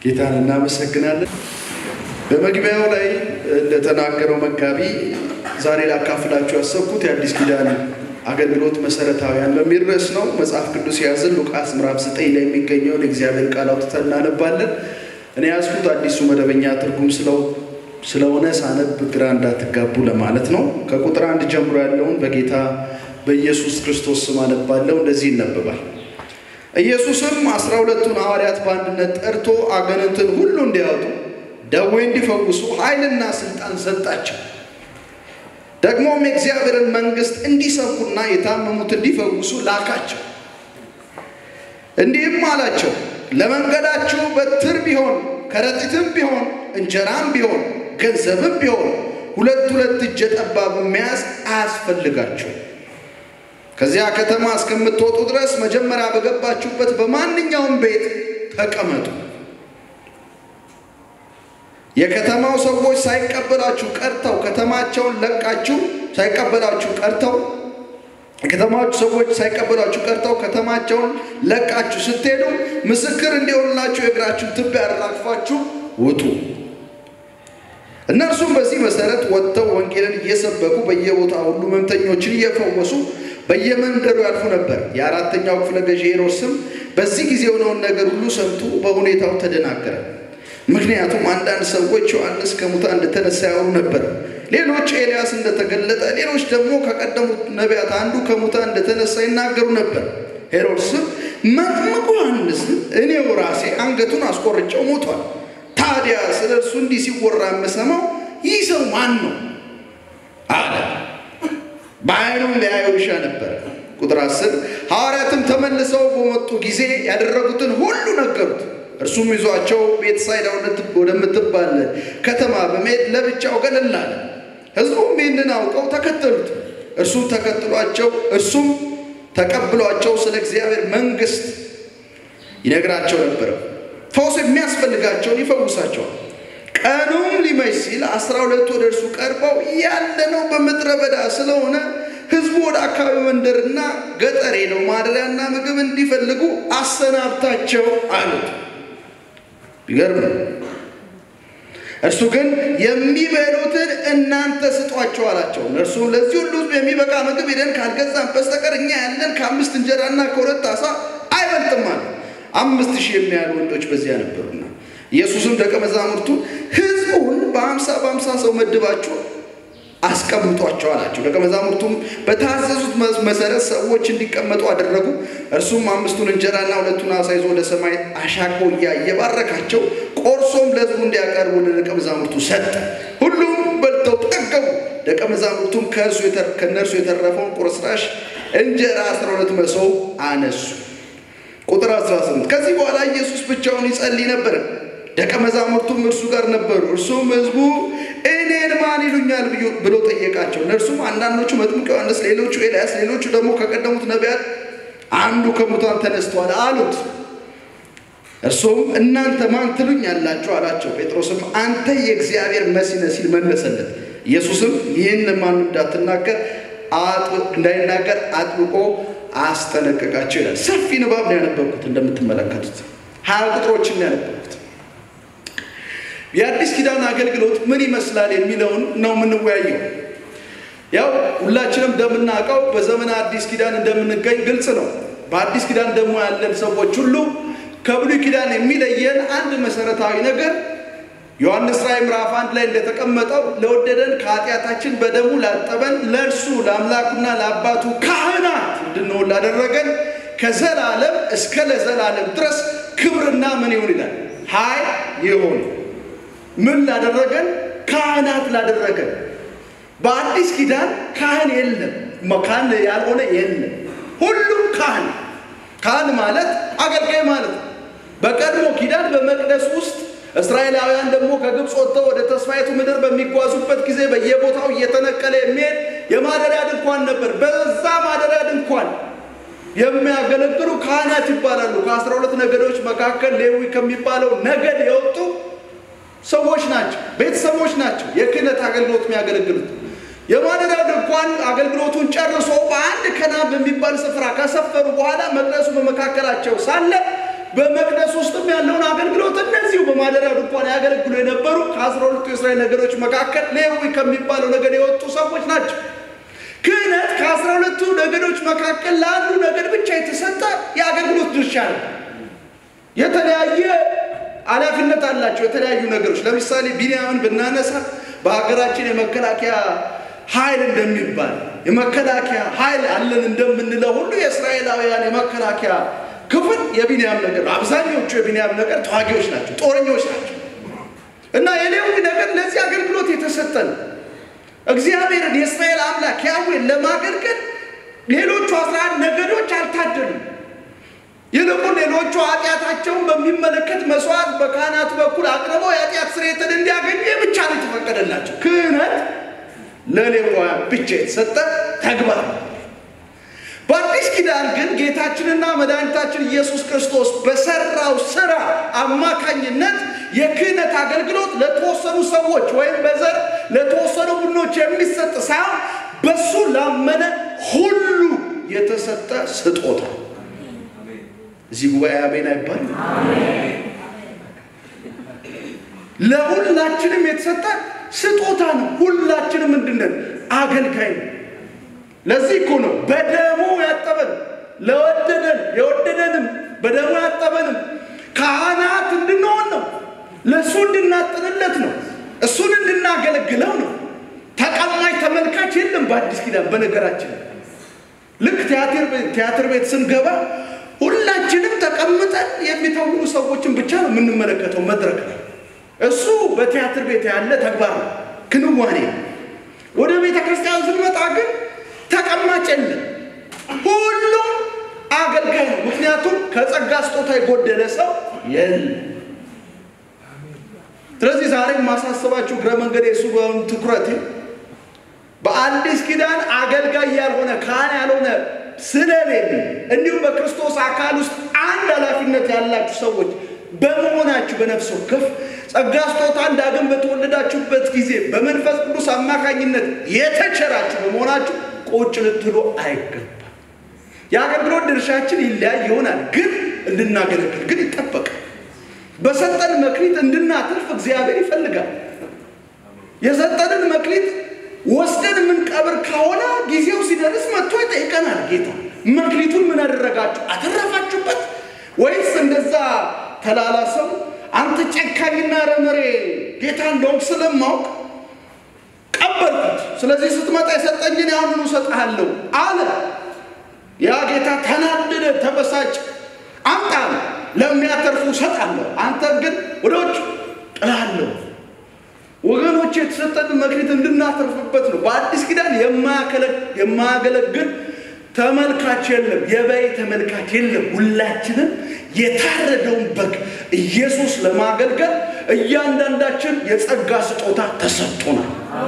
ጌታን እናመሰግናለን። በመግቢያው ላይ እንደተናገረው መጋቢ ዛሬ ላካፍላችሁ ያሰብኩት የአዲስ ኪዳን አገልግሎት መሰረታዊያን በሚል ርዕስ ነው። መጽሐፍ ቅዱስ የያዝን ሉቃስ ምዕራፍ ዘጠኝ ላይ የሚገኘውን የእግዚአብሔር ቃል አውጥተን እናነባለን። እኔ ያዝኩት አዲሱ መደበኛ ትርጉም ስለሆነ ሳነብ ግራ እንዳትጋቡ ለማለት ነው። ከቁጥር አንድ ጀምሮ ያለውን በጌታ በኢየሱስ ክርስቶስ ስም አነባለሁ። እንደዚህ ይነበባል። ኢየሱስም አስራ ሁለቱን ሐዋርያት በአንድነት ጠርቶ አጋንንትን ሁሉ እንዲያወጡ ደዌ እንዲፈውሱ ኃይልና ስልጣን ሰጣቸው። ደግሞም የእግዚአብሔርን መንግሥት እንዲሰብኩና የታመሙት እንዲፈውሱ ላካቸው። እንዲህም አላቸው፣ ለመንገዳችሁ በትር ቢሆን ከረጢትም ቢሆን እንጀራም ቢሆን ገንዘብም ቢሆን ሁለት ሁለት እጀ ጠባብ መያዝ አያስፈልጋቸው። ከዚያ ከተማ እስከምትወጡ ድረስ መጀመሪያ በገባችሁበት በማንኛውም ቤት ተቀመጡ። የከተማው ሰዎች ሳይቀበላችሁ ቀርተው ከተማቸውን ለቃችሁ ሳይቀበላችሁ ቀርተው የከተማዎቹ ሰዎች ሳይቀበላችሁ ቀርተው ከተማቸውን ለቃችሁ ስትሄዱ ምስክር እንዲሆንላችሁ የእግራችሁን ትቢያ አራግፋችሁ ውጡ። እነርሱም በዚህ መሰረት ወጥተው ወንጌልን እየሰበኩ በየቦታ ሁሉ ሕመምተኞችን እየፈወሱ በየመንደሩ ያልፉ ነበር። የአራተኛው ክፍለ ገዢ ሄሮድስም በዚህ ጊዜ የሆነውን ነገር ሁሉ ሰምቶ በሁኔታው ተደናገረ። ምክንያቱም አንዳንድ ሰዎች ዮሐንስ ከሙታን እንደተነሳ ያወሩ ነበር፣ ሌሎች ኤልያስ እንደተገለጠ፣ ሌሎች ደግሞ ከቀደሙት ነቢያት አንዱ ከሙታን እንደተነሳ ይናገሩ ነበር። ሄሮድስም መጥምቁ ዮሐንስን እኔው ራሴ አንገቱን አስቆርጨው ሞቷል። ታዲያ ስለ እርሱ እንዲህ ሲወራ የምሰማው ይህ ሰው ማን ነው አለ። በዓይኑም ሊያየው ይሻ ነበር። ቁጥር አስር ሐዋርያትም ተመልሰው በመጡ ጊዜ ያደረጉትን ሁሉ ነገሩት። እርሱም ይዟቸው ቤተሳይዳ ወደምትባል ከተማ በመሄድ ለብቻው ገለል አለ። ሕዝቡም ይህንን አውቀው ተከተሉት። እርሱም ተከትሏቸው እርሱም ተቀብሏቸው ስለ እግዚአብሔር መንግሥት ይነግራቸው ነበር። ፈውስ የሚያስፈልጋቸውን ይፈውሳቸዋል። ቀኑም ሊመሽ ሲል አስራ ሁለቱ ወደ እርሱ ቀርበው ያለነው በምድረ በዳ ስለሆነ ሕዝቡ ወደ አካባቢ መንደርና ገጠር ሄደው ማደሪያና ምግብ እንዲፈልጉ አሰናብታቸው አሉት። ቢገርም ነው። እርሱ ግን የሚበሉትን እናንተ ስጧቸው አላቸው። እነርሱም ለዚህ ሁሉ ሕዝብ የሚበቃ ምግብ ሄደን ካልገዛን በስተቀር እኛ ያለን ከአምስት እንጀራና ከሁለት ዓሣ አይበልጥም አለ። አምስት ሺህ የሚያህሉ ወንዶች በዚያ ነበሩና ኢየሱስም ደቀ መዛሙርቱ ሕዝቡን በአምሳ በአምሳ ሰው መድባችሁ አስቀምጧቸው አላቸው። ደቀ መዛሙርቱም በታዘዙት መሰረት ሰዎች እንዲቀመጡ አደረጉ። እርሱም አምስቱን እንጀራና ሁለቱን ዓሣ ይዞ ወደ ሰማይ አሻቅቦ እያየ ባረካቸው። ቆርሶም ለሕዝቡ እንዲያቀርቡ ለደቀ መዛሙርቱ ሰጠ። ሁሉም በልተው ጠገቡ። ደቀ መዛሙርቱም ከእነርሱ የተረፈውን ቁርስራሽ እንጀራ አስራ ሁለት መሶብ አነሱ። ቁጥር 18 ከዚህ በኋላ ኢየሱስ ብቻውን ይጸልይ ነበር። ደቀ መዛሙርቱም እርሱ ጋር ነበሩ። እርሱም ሕዝቡ እኔን ማን ይሉኛል ብሎ ጠየቃቸው። እነርሱም አንዳንዶቹ መጥምቅ ዮሐንስ፣ ሌሎቹ ኤልያስ፣ ሌሎቹ ደግሞ ከቀደሙት ነቢያት አንዱ ከሙታን ተነስቷል አሉት። እርሱም እናንተ ማን ትሉኛላችሁ አላቸው። ጴጥሮስም አንተ የእግዚአብሔር መሲህ ነህ ሲል መለሰለት። ኢየሱስም ይህን ማን እንዳትናገር እንዳይናገር አጥብቆ አስጠነቀቃቸው ይላል። ሰፊ ንባብ ነው ያነበብኩት። እንደምትመለከቱት ሀያ ቁጥሮችን ነው ያነበብኩት። የአዲስ ኪዳን አገልግሎት ምን ይመስላል የሚለውን ነው የምንወያየው። ያው ሁላችንም እንደምናውቀው በዘመነ አዲስ ኪዳን እንደምንገኝ ግልጽ ነው። በአዲስ ኪዳን ደግሞ ያለን ሰዎች ሁሉ ከብሉይ ኪዳን የሚለየን አንድ መሰረታዊ ነገር ዮሐንስ ራእይ ምዕራፍ አንድ ላይ እንደተቀመጠው ለወደደን ከኃጢአታችን በደሙ ላጠበን ለእርሱ ለአምላኩና ለአባቱ ካህናት እንድንሆን ላደረገን ከዘላለም እስከ ለዘላለም ድረስ ክብርና ምን ይሁን ይላል ኃይል ይሁን። ምን ላደረገን? ካህናት ላደረገን። በአዲስ ኪዳን ካህን የለም፣ ካህን ያልሆነ የለም። ሁሉም ካህን ካህን ማለት አገልጋይ ማለት ነው። በቀድሞ ኪዳን በመቅደስ ውስጥ እስራኤላውያን ደግሞ ከግብፅ ወጥተው ወደ ተስፋይቱ ምድር በሚጓዙበት ጊዜ በየቦታው እየተነቀለ የሚሄድ የማደሪያ ድንኳን ነበር። በዛ ማደሪያ ድንኳን የሚያገለግሉ ካህናት ይባላሉ። ከአስራ ሁለት ነገዶች መካከል ሌዊ ከሚባለው ነገድ የወጡ ሰዎች ናቸው፣ ቤተሰቦች ናቸው። የክህነት አገልግሎት የሚያገለግሉት የማደሪያ ድንኳን አገልግሎቱን ጨርሶ በአንድ ከናን በሚባል ስፍራ ከሰፈሩ በኋላ መቅደሱ በመካከላቸው ሳለ በመቅደስ ውስጥም ያለውን አገልግሎት እነዚሁ በማደሪያ ድንኳን ያገለግሉ የነበሩ ከአስራ ሁለቱ የእስራኤል ነገዶች መካከል ሌዊ ከሚባለው ነገድ የወጡ ሰዎች ናቸው። ክህነት ከአስራ ሁለቱ ነገዶች መካከል ለአንዱ ነገድ ብቻ የተሰጠ የአገልግሎት ድርሻ ነው። የተለያየ ኃላፊነት አላቸው የተለያዩ ነገሮች። ለምሳሌ ቢንያምን ብናነሳ በሀገራችን የመከላከያ ኃይል እንደሚባል የመከላከያ ኃይል አለን እንደምንለው ሁሉ የእስራኤላውያን የመከላከያ ክፍል የቢንያም ነገር አብዛኞቹ የቢንያም ነገር ተዋጊዎች ናቸው፣ ጦረኞች ናቸው እና የሌዊ ነገር ለዚህ አገልግሎት የተሰጠ ነው። እግዚአብሔርን የእስራኤል አምላክ ያዌን ለማገልገል ሌሎቹ አስራ አንድ ነገዶች አልታደሉም። ይልቁን ሌሎቹ ኃጢአታቸውን በሚመለከት መስዋዕት በካህናቱ በኩል አቅርበው የኃጢአት ስርየትን እንዲያገኙ የብቻ ነው የተፈቀደላቸው። ክህነት ለሌዋውያን ብቻ የተሰጠ ተግባር ነው። በአዲስ ኪዳን ግን ጌታችንና መድኃኒታችን ኢየሱስ ክርስቶስ በሰራው ስራ አማካኝነት የክህነት አገልግሎት ለተወሰኑ ሰዎች ወይም በዘር ለተወሰኑ ቡድኖች የሚሰጥ ሳይሆን በሱ ላመነ ሁሉ የተሰጠ ስጦታ። እዚህ ጉባኤ አሜን አይባል። ለሁላችንም የተሰጠ ስጦታ ነው። ሁላችንም ምንድነን? አገልጋይ ነው። ለዚህ እኮ ነው በደሙ ያጠበን ለወደደን የወደደንም በደሙ ያጠበንም ካህናት እንድንሆን ነው። ለእሱ እንድናጥንለት ነው። እሱን እንድናገለግለው ነው። ተቀማጭ ተመልካች የለም በአዲስ ኪዳን። በነገራችን ልክ ቲያትር ቤት ስንገባ ሁላችንም ተቀምጠን የሚተውኑ ሰዎችን ብቻ ነው የምንመለከተው መድረክ ላይ። እሱ በቲያትር ቤት ያለ ተግባር ነው፣ ክንዋኔ። ወደ ቤተ ክርስቲያን ስንመጣ ግን ተቀማጭ የለም። ሁሉም አገልጋይ ነው። ምክንያቱም ከጸጋ ስጦታ የጎደለ ሰው የለም። ስለዚህ ዛሬ የማሳስባችሁ እግረ መንገድ የሱ ትኩረት በአዲስ ኪዳን አገልጋይ ያልሆነ ካህን ያልሆነ ስለሌለ እንዲሁም በክርስቶስ አካል ውስጥ አንድ ኃላፊነት ያላችሁ ሰዎች በመሆናችሁ በነፍስ ወከፍ ጸጋ ስጦታን ዳግም በተወለዳችሁበት ጊዜ በመንፈስ ቅዱስ አማካኝነት የተቸራችሁ በመሆናችሁ ቁጭ ልትሉ አይገባም። የአገልግሎት ድርሻችን ይለያይ ይሆናል፣ ግን እንድናገለግል ግን ይጠበቃል። በሰጠን መክሊት እንድናትርፍ እግዚአብሔር ይፈልጋል። የሰጠንን መክሊት ወስደን የምንቀብር ከሆነ ጊዜው ሲደርስ መጥቶ ይጠይቀናል ጌታ። መክሊቱን ምን አደረጋችሁ? አተረፋችሁበት ወይስ እንደዛ ተላላሰው አንተ ጨካኝና ረመሬ ጌታ እንደውም ስለማውቅ ቀበልኩት፣ ስለዚህ ስትመጣ የሰጠኝን ያሁኑ እሰጥሃለሁ አለ። ያ ጌታ ተናደደ፣ ተበሳጭ። አምጣ ለሚያተርፉ እሰጣለሁ፣ አንተ ግን ወደ ውጭ ጥላለሁ። ወገኖች የተሰጠን መክሊት እንድናተርፍበት ነው። በአዲስ ኪዳን የማያገለግል ተመልካች የለም፣ የበይ ተመልካች የለም። ሁላችንም የታረደውን በግ ኢየሱስ ለማገልገል እያንዳንዳችን የጸጋ ስጦታ ተሰጥቶናል።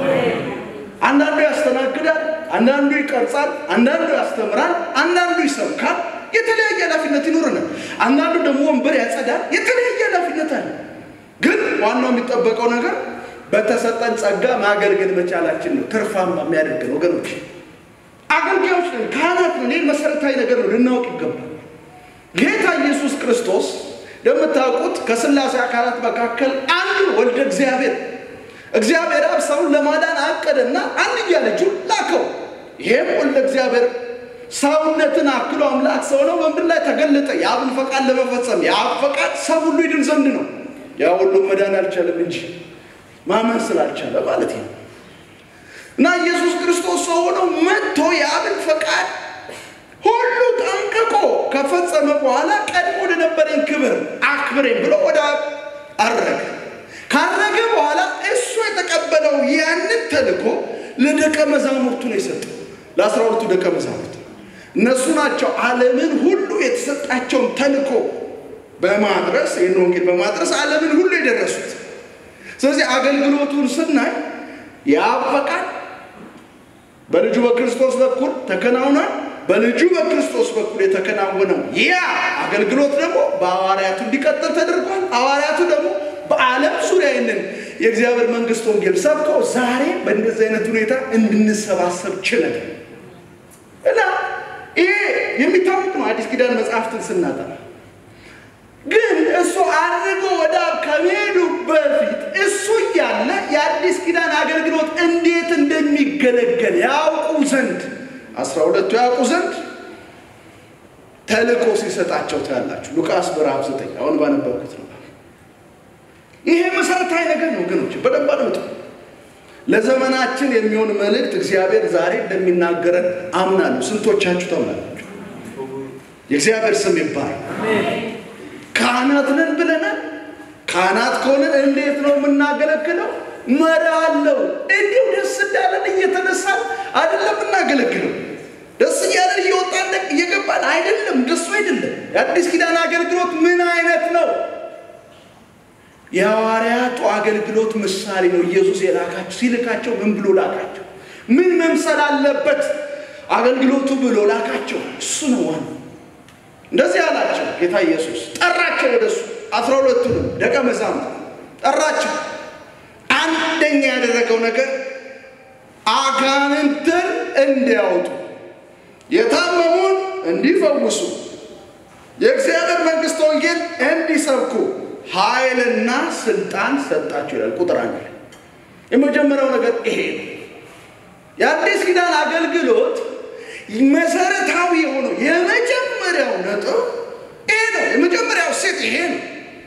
አንዳንዱ ያስተናግዳል፣ አንዳንዱ ይቀርጻል፣ አንዳንዱ ያስተምራል፣ አንዳንዱ ይሰብካል። የተለያየ ኃላፊነት ይኖረናል። አንዳንዱ ደግሞ ወንበር ያጸዳል። የተለያየ ኃላፊነት አለ። ግን ዋናው የሚጠበቀው ነገር በተሰጠን ጸጋ ማገልገል መቻላችን ነው። ትርፋማ የሚያደርገን ወገኖች፣ አገልጋዮች ነን፣ ካህናት ነን። ይህ መሰረታዊ ነገር ነው፣ ልናውቅ ይገባል። ጌታ ኢየሱስ ክርስቶስ እንደምታውቁት ከሥላሴ አካላት መካከል አንዱ ወልደ እግዚአብሔር እግዚአብሔር አብ ሰውን ለማዳን አቀደና አንድያ ልጁን ላከው። ይሄም ወልደ እግዚአብሔር ሰውነትን አክሎ አምላክ ሰው ነው፣ በምድር ላይ ተገለጠ። የአብን ፈቃድ ለመፈጸም የአብ ፈቃድ ሰው ሁሉ ይድን ዘንድ ነው። ያ ሁሉም መዳን አልቻለም እንጂ ማመን ስላልቻለ ማለት ነው። እና ኢየሱስ ክርስቶስ ሰው ሆኖ መጥቶ የአብን ፈቃድ ሁሉ ጠንቅቆ ከፈጸመ በኋላ ቀድሞ ወደነበረኝ ክብር አክብረኝ ብሎ ወደ አብ አረገ። ካረገ በኋላ እሱ የተቀበለው ያንን ተልእኮ ለደቀ መዛሙርቱ ነው የሰጠው፣ ለአስራ ሁለቱ ደቀ መዛሙርት። እነሱ ናቸው ዓለምን ሁሉ የተሰጣቸውን ተልእኮ በማድረስ ይህን ወንጌል በማድረስ ዓለምን ሁሉ የደረሱት። ስለዚህ አገልግሎቱን ስናይ የአብ ፈቃድ በልጁ በክርስቶስ በኩል ተከናውኗል። በልጁ በክርስቶስ በኩል የተከናወነው ያ አገልግሎት ደግሞ በሐዋርያቱ እንዲቀጥል ተደርጓል። ሐዋርያቱ ደግሞ በዓለም ዙሪያ ይንን የእግዚአብሔር መንግስት ወንጌል ሰብከው ዛሬ በእንደዚህ አይነት ሁኔታ እንድንሰባሰብ ችለን እና ይሄ የሚታወቅ ነው። አዲስ ኪዳን መጽሐፍትን ስናጠና እነሱ አድርጎ ወደ አብ ከመሄዱ በፊት እሱ እያለ የአዲስ ኪዳን አገልግሎት እንዴት እንደሚገለገል ያውቁ ዘንድ አስራ ሁለቱ ያውቁ ዘንድ ተልእኮ ሲሰጣቸው ታያላችሁ። ሉቃስ ምዕራፍ ዘጠኝ አሁን ባነበብኩት ነው። ይሄ መሰረታዊ ነገር ነው ወገኖች፣ በደንብ አድምጡ። ለዘመናችን የሚሆን መልእክት እግዚአብሔር ዛሬ እንደሚናገረን አምናለሁ። ስንቶቻችሁ ታምናላችሁ? የእግዚአብሔር ስም ይባል። ካህናት ነን ብለናል። ካህናት ከሆነን እንዴት ነው የምናገለግለው? መሪ አለው። እንዲሁ ደስ እንዳለን እየተነሳን አይደለም የምናገለግለው። ደስ እያለን እየወጣን እየገባን አይደለም። ደሱ አይደለም። የአዲስ ኪዳን አገልግሎት ምን አይነት ነው? የሐዋርያቱ አገልግሎት ምሳሌ ነው። ኢየሱስ የላካቸው ሲልካቸው ምን ብሎ ላካቸው? ምን መምሰል አለበት አገልግሎቱ ብሎ ላካቸው። እሱ ነው ዋናው። እንደዚህ አላቸው ጌታ ኢየሱስ ጠራቸው። ወደሱ አስራ ሁለቱንም ደቀ መዛሙርት ጠራቸው። አንደኛ ያደረገው ነገር አጋንንትን እንዲያወጡ፣ የታመሙን እንዲፈውሱ፣ የእግዚአብሔር መንግሥት ወንጌል እንዲሰብኩ ኃይልና ስልጣን ሰጣቸው ይላል ቁጥር አንድ ላይ። የመጀመሪያው ነገር ይሄ ነው። የአዲስ ኪዳን አገልግሎት መሰረታዊ የሆነው የመጀመሪያው ነጥብ ይሄ ነው። የመጀመሪያው ሴት ይሄ ነው።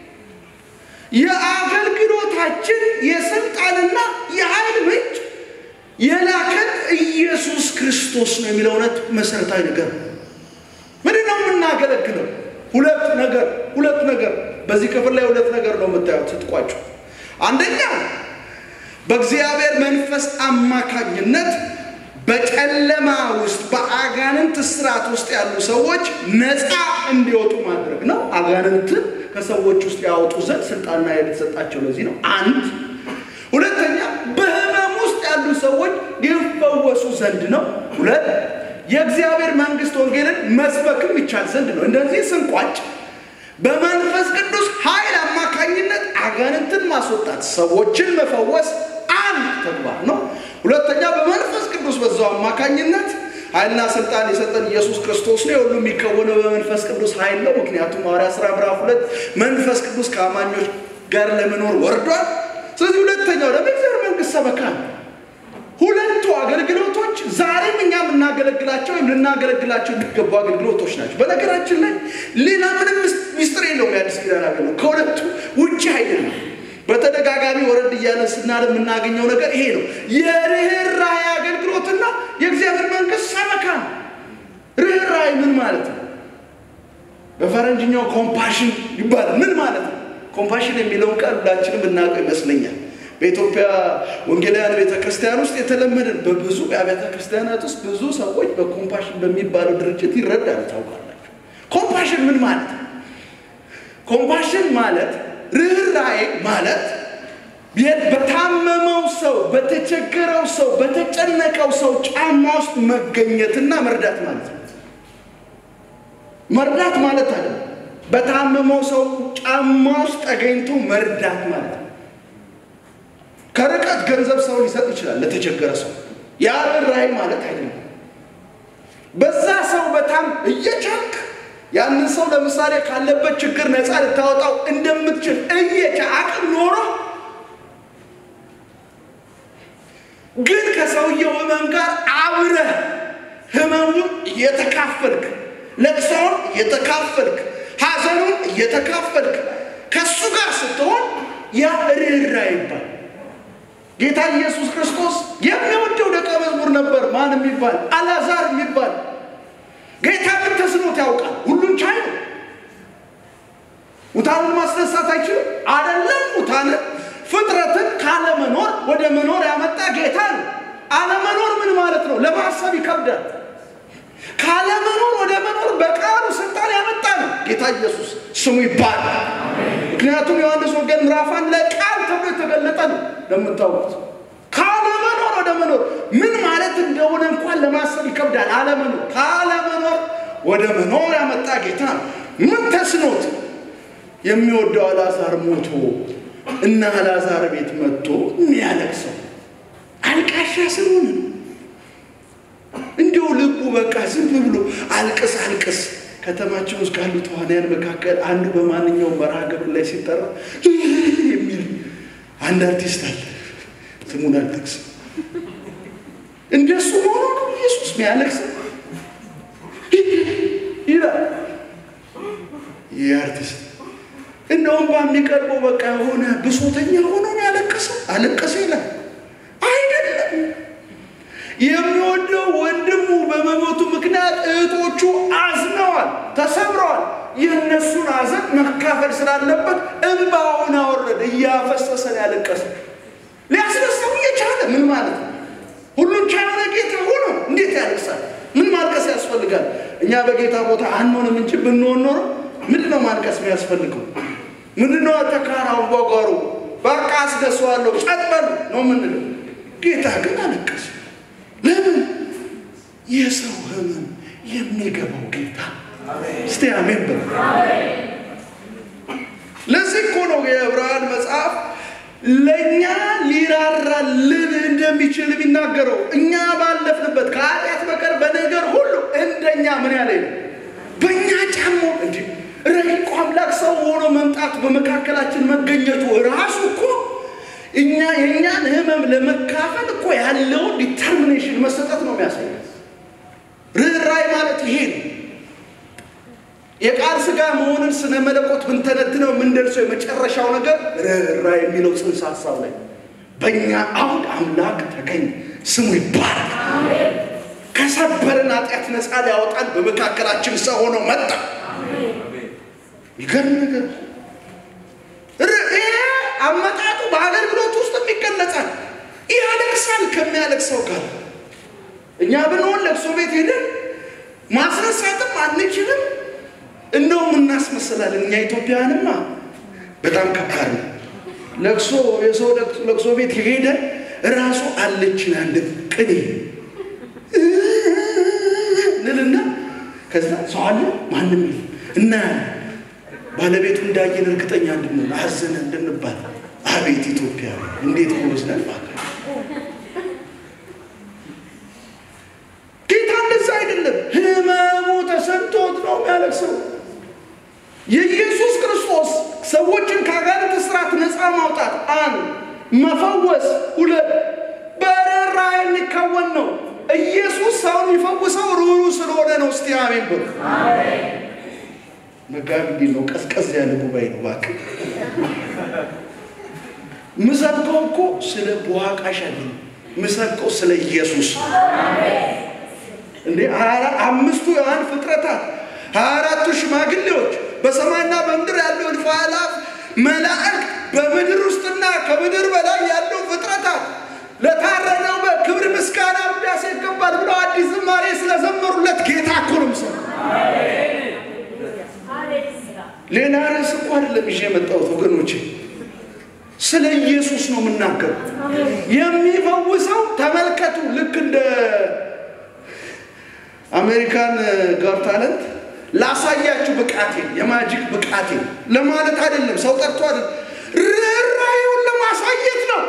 የአገልግሎታችን የስልጣንና የኃይል ምንጭ የላከን ኢየሱስ ክርስቶስ ነው የሚለው እውነት መሰረታዊ ነገር ነው። ምንድን ነው የምናገለግለው? ሁለት ነገር ሁለት ነገር በዚህ ክፍል ላይ ሁለት ነገር ነው የምታዩት ስትቋጩ። አንደኛ በእግዚአብሔር መንፈስ አማካኝነት በጨለማ ውስጥ በአጋንንት ስርዓት ውስጥ ያሉ ሰዎች ነፃ እንዲወጡ ማድረግ ነው። አጋንንትን ከሰዎች ውስጥ ያወጡ ዘንድ ስልጣንና ኃይል የተሰጣቸው ለዚህ ነው። አንድ ሁለተኛ በህመም ውስጥ ያሉ ሰዎች ይፈወሱ ዘንድ ነው። ሁለት የእግዚአብሔር መንግስት ወንጌልን መስበክም ይቻል ዘንድ ነው። እንደዚህ ስንቋጭ በመንፈስ ቅዱስ ኃይል አማካኝነት አጋንንትን ማስወጣት፣ ሰዎችን መፈወስ አንድ ተግባር ነው። ሁለተኛ በመንፈስ ቅዱስ በዛው አማካኝነት ኃይልና ስልጣን የሰጠን ኢየሱስ ክርስቶስ ነው። የሁሉ የሚከወነው በመንፈስ ቅዱስ ኃይል ነው። ምክንያቱም ሐዋርያት ሥራ ምዕራፍ ሁለት መንፈስ ቅዱስ ከአማኞች ጋር ለመኖር ወርዷል። ስለዚህ ሁለተኛው ደግሞ የእግዚአብሔር መንግስት ሰበካ ነው። ሁለቱ አገልግሎቶች ዛሬም እኛ የምናገለግላቸው ወይም ልናገለግላቸው የሚገቡ አገልግሎቶች ናቸው። በነገራችን ላይ ሌላ ምንም ሚስጥር የለውም። የአዲስ ኪዳን አገልግሎት ከሁለቱ ውጭ አይደለም። በተደጋጋሚ ወረድ እያለን ስናል የምናገኘው ነገር ይሄ ነው። የርኅራኄ አገልግሎትና የእግዚአብሔር መንግስት ሰበካ ነው። ርኅራኄ ምን ማለት ነው? በፈረንጅኛው ኮምፓሽን ይባላል። ምን ማለት ነው? ኮምፓሽን የሚለውን ቃል ሁላችንም እናውቀው ይመስለኛል። በኢትዮጵያ ወንጌላውያን ቤተ ክርስቲያን ውስጥ የተለመደ በብዙ የአብያተ ክርስቲያናት ውስጥ ብዙ ሰዎች በኮምፓሽን በሚባለው ድርጅት ይረዳሉ። ታውቃላችሁ። ኮምፓሽን ምን ማለት ነው? ኮምፓሽን ማለት ርኅራኄ ማለት በታመመው ሰው፣ በተቸገረው ሰው፣ በተጨነቀው ሰው ጫማ ውስጥ መገኘትና መርዳት ማለት ነው። መርዳት ማለት አለ በታመመው ሰው ጫማ ውስጥ ተገኝቶ መርዳት ማለት ነው። ከርቀት ገንዘብ ሰው ሊሰጥ ይችላል ለተቸገረ ሰው። ያ ርኅራኄ ማለት አይደለም። በዛ ሰው በጣም እየቻልክ ያንን ሰው ለምሳሌ ካለበት ችግር ነፃ ልታወጣው እንደምትችል እየቻ አቅም ኖሮ ግን ከሰውየው ህመም ጋር አብረህ ህመሙን እየተካፈልክ ለቅሶውን እየተካፈልክ ሐዘኑን እየተካፈልክ ከእሱ ጋር ስትሆን ያ ርኅራኄ ይባል። ጌታ ኢየሱስ ክርስቶስ የሚወደው ደቀ መዝሙር ነበር። ማን የሚባል አልዓዛር የሚባል ጌታ ምን ተስኖት ያውቃል? ሁሉን ቻይ ነው። ሙታንን ማስነሳት አይችልም? አይደለም። ሙታንን ፍጥረትን ካለመኖር ወደ መኖር ያመጣ ጌታ ነው። አለመኖር ምን ማለት ነው? ለማሰብ ይከብዳል። ካለመኖር ወደ መኖር በቃሉ ስልጣን ያመጣ ነው ጌታ ኢየሱስ ስሙ ይባላል። ምክንያቱም ዮሐንስ ወንጌል ምዕራፍ አንድ ላይ ቃል ተብሎ የተገለጠ ነው ለምታውቁት ካለመኖር ወደ መኖር ምን ማለት እንደሆነ እንኳን ለማሰብ ይከብዳል። አለመኖር ካለመኖር ወደ መኖር ያመጣ ጌታ ነው። ምን ተስኖት የሚወደው አልዓዛር ሞቶ እና አልዓዛር ቤት መጥቶ የሚያለቅሰው አልቃሻ ስለሆነ ነው። እንዲሁ ልቡ በቃ ዝም ብሎ አልቅስ አልቅስ ከተማችን ውስጥ ካሉ ተዋንያን መካከል አንዱ በማንኛውም መርሃ ግብር ላይ ሲጠራ የሚል አንድ አርቲስት አለ። ስሙን አልጠቅስም። እንደሱ ሆኖ ነው ኢየሱስ ሚያለቅስ ይላል። ይህ አርቲስት እንደውም በሚቀርበው በቃ የሆነ ብሶተኛ ሆኖ ነው ያለቀሰው። አለቀሰ ይላል አይደለም። የሚወደው ወንድሙ በመሞቱ ምክንያት እህቶቹ አዝነዋል፣ ተሰብረዋል። የእነሱን ሐዘን መካፈል ስላለበት እንባውን አወረደ፣ እያፈሰሰን ያለቀሰ ሊያስነሳው እየቻለ ምን ማለት ነው? ሁሉን ቻለ ጌታ ሆኖ እንዴት ያለቅሳል? ምን ማልቀስ ያስፈልጋል? እኛ በጌታ ቦታ አንሆንም እንጂ ብንሆን ኖሮ ምንድን ነው ማልቀስ የሚያስፈልገው? ምንድን ነው ተካራው ጓጓሩ? በቃ አስደሰዋለሁ ጸጥ በሉ ነው የምንለው። ጌታ ግን አለቀሰ። ለምን? የሰው ህመም የሚገባው ጌታ። እስቲ አሜን በሉ። ለዚህ እኮ ነው የዕብራውያን መጽሐፍ ለእኛ ሊራራልን እንደሚችል የሚናገረው። እኛ ባለፍንበት ከኃጢአት በቀር በነገር ሁሉ እንደኛ ምን ያለ ነው በእኛ ጫሞ እንዲ ረቂቁ አምላክ ሰው ሆኖ መምጣቱ በመካከላችን መገኘቱ ራሱ እኮ እኛ የእኛን ህመም ለመካፈል እኮ ያለውን ዲተርሚኔሽን መሰጠት ነው የሚያሳየው። ርኅራይ ማለት ይሄ ነው። የቃል ስጋ መሆንን ስነ መለኮት ብንተነትነው የምንደርሰው የመጨረሻው ነገር ርኅራይ የሚለው ጽንሰ ሀሳብ ላይ በእኛ አሁን አምላክ ተገኝ ስሙ ይባላል። ከሰበርን ኃጢአት ነፃ ሊያወጣን በመካከላችን ሰው ሆኖ መጣ። ይገርም ነገር ይሄ አመጣጡ በአገልግሎት ውስጥ ይገለጻል። ያለቅሳል ከሚያለቅሰው ጋር እኛ ብንሆን ለቅሶ ቤት ሄደን ማስነሳትም አንችልም። እንደውም እናስመስላለን። እኛ ኢትዮጵያውያንማ በጣም ከባድ ነው። ለቅሶ የሰው ለቅሶ ቤት ሄደ ራሱ አለችን አንድ ቅኔ እንልና ከዛ ሰው አለ ማንም የለም እናያለን። ባለቤቱ እንዳየን እርግጠኛ እንድንሆን አዘነ እንድንባል አቤት ኢትዮጵያ እንዴት ጎበዝ ነን! ጌታ እንደዛ አይደለም። ህመሙ ተሰምቶት ነው የሚያለቅሰው። የኢየሱስ ክርስቶስ ሰዎችን ከአጋንንት እስራት ነፃ ማውጣት አንድ፣ መፈወስ ሁለት፣ በርኅራኄ የሚከወን ነው። ኢየሱስ ሰውን የሚፈውሰው ሩሩ ስለሆነ ነው። እስቲ አሜን በሉ። መጋቢ እንዴት ነው? ቀዝቀዝ ያለ ጉባኤ ነው እባክህ። ምሰብከው እኮ ስለ በዋቃሽ አይደለም፣ ምሰብከው ስለ ኢየሱስ እንዴ አምስቱ የዋን ፍጥረታት ሀያ አራቱ ሽማግሌዎች በሰማይና በምድር ያለው እልፍ አእላፍ መላእክት በምድር ውስጥና ከምድር በላይ ያለው ፍጥረታት ለታረደው በክብር ምስጋና ውዳሴ ይገባል ብለው አዲስ ዝማሬ ስለዘመሩለት ጌታ እኮ ነው የምሰማው። ሌላ ርዕስ እኮ አይደለም ይዤ የመጣሁት ወገኖቼ፣ ስለ ኢየሱስ ነው የምናገረው። የሚፈውሰው ተመልከቱ፣ ልክ እንደ አሜሪካን ጋር ታለንት ላሳያችሁ ብቃቴ የማጂክ ብቃቴ ለማለት አይደለም። ሰው ጠርቶ አይደለም፣ ርኅራኄውን ለማሳየት ነው።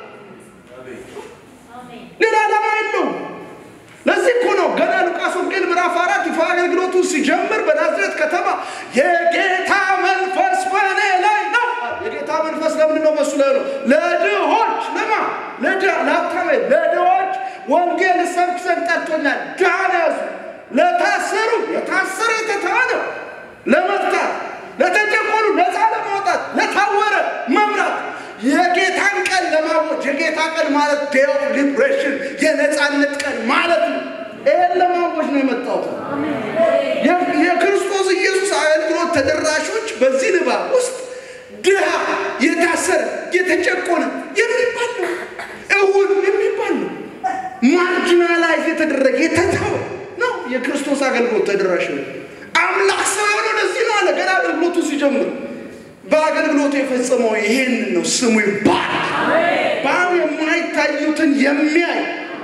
ሌላ ዓላማ የለውም። ለዚህ እኮ ነው ገና ሉቃስ ወንጌል ምዕራፍ አራት ይፋ አገልግሎቱ ሲጀምር በናዝሬት ከተማ የጌታ መንፈስ በእኔ ላይ ነው። የጌታ መንፈስ ለምንድን ነው በሱ ላይ ነው? ለድሆች ለማ ለሀብታም ለድሆች ወንጌል ሰብክ ዘንድ ጠርቶኛል። ድሃን ያዙ፣ ለታሰሩ የታሰረ የተተወ ነው ለመፍታት፣ ለተጨቆኑ ነፃ ለማውጣት፣ ለታወረ መምራት የጌታን ቀን ለማወጅ የጌታ ቀን ማለት ዴይ ኦፍ ሊብሬሽን የነፃነት ቀን ማለት ነው። ይህን ለማወጅ ነው የመጣሁት። የክርስቶስ ኢየሱስ አገልግሎት ተደራሾች በዚህ ንባብ ውስጥ ድሃ፣ የታሰረ፣ የተጨቆነ የሚባል ነው። እውር የሚባል ነው። ማርጂናላይዝ የተደረገ የተተወ ነው። የክርስቶስ አገልግሎት ተደራሽ ነው። አምላክ ሰው የሆነው ለዚህ ነው አለ ገና አገልግሎቱ ሲጀምር በአገልግሎቱ የፈጸመው ይሄንን ነው። ስሙ ይባላል። በአብ የማይታዩትን የሚያይ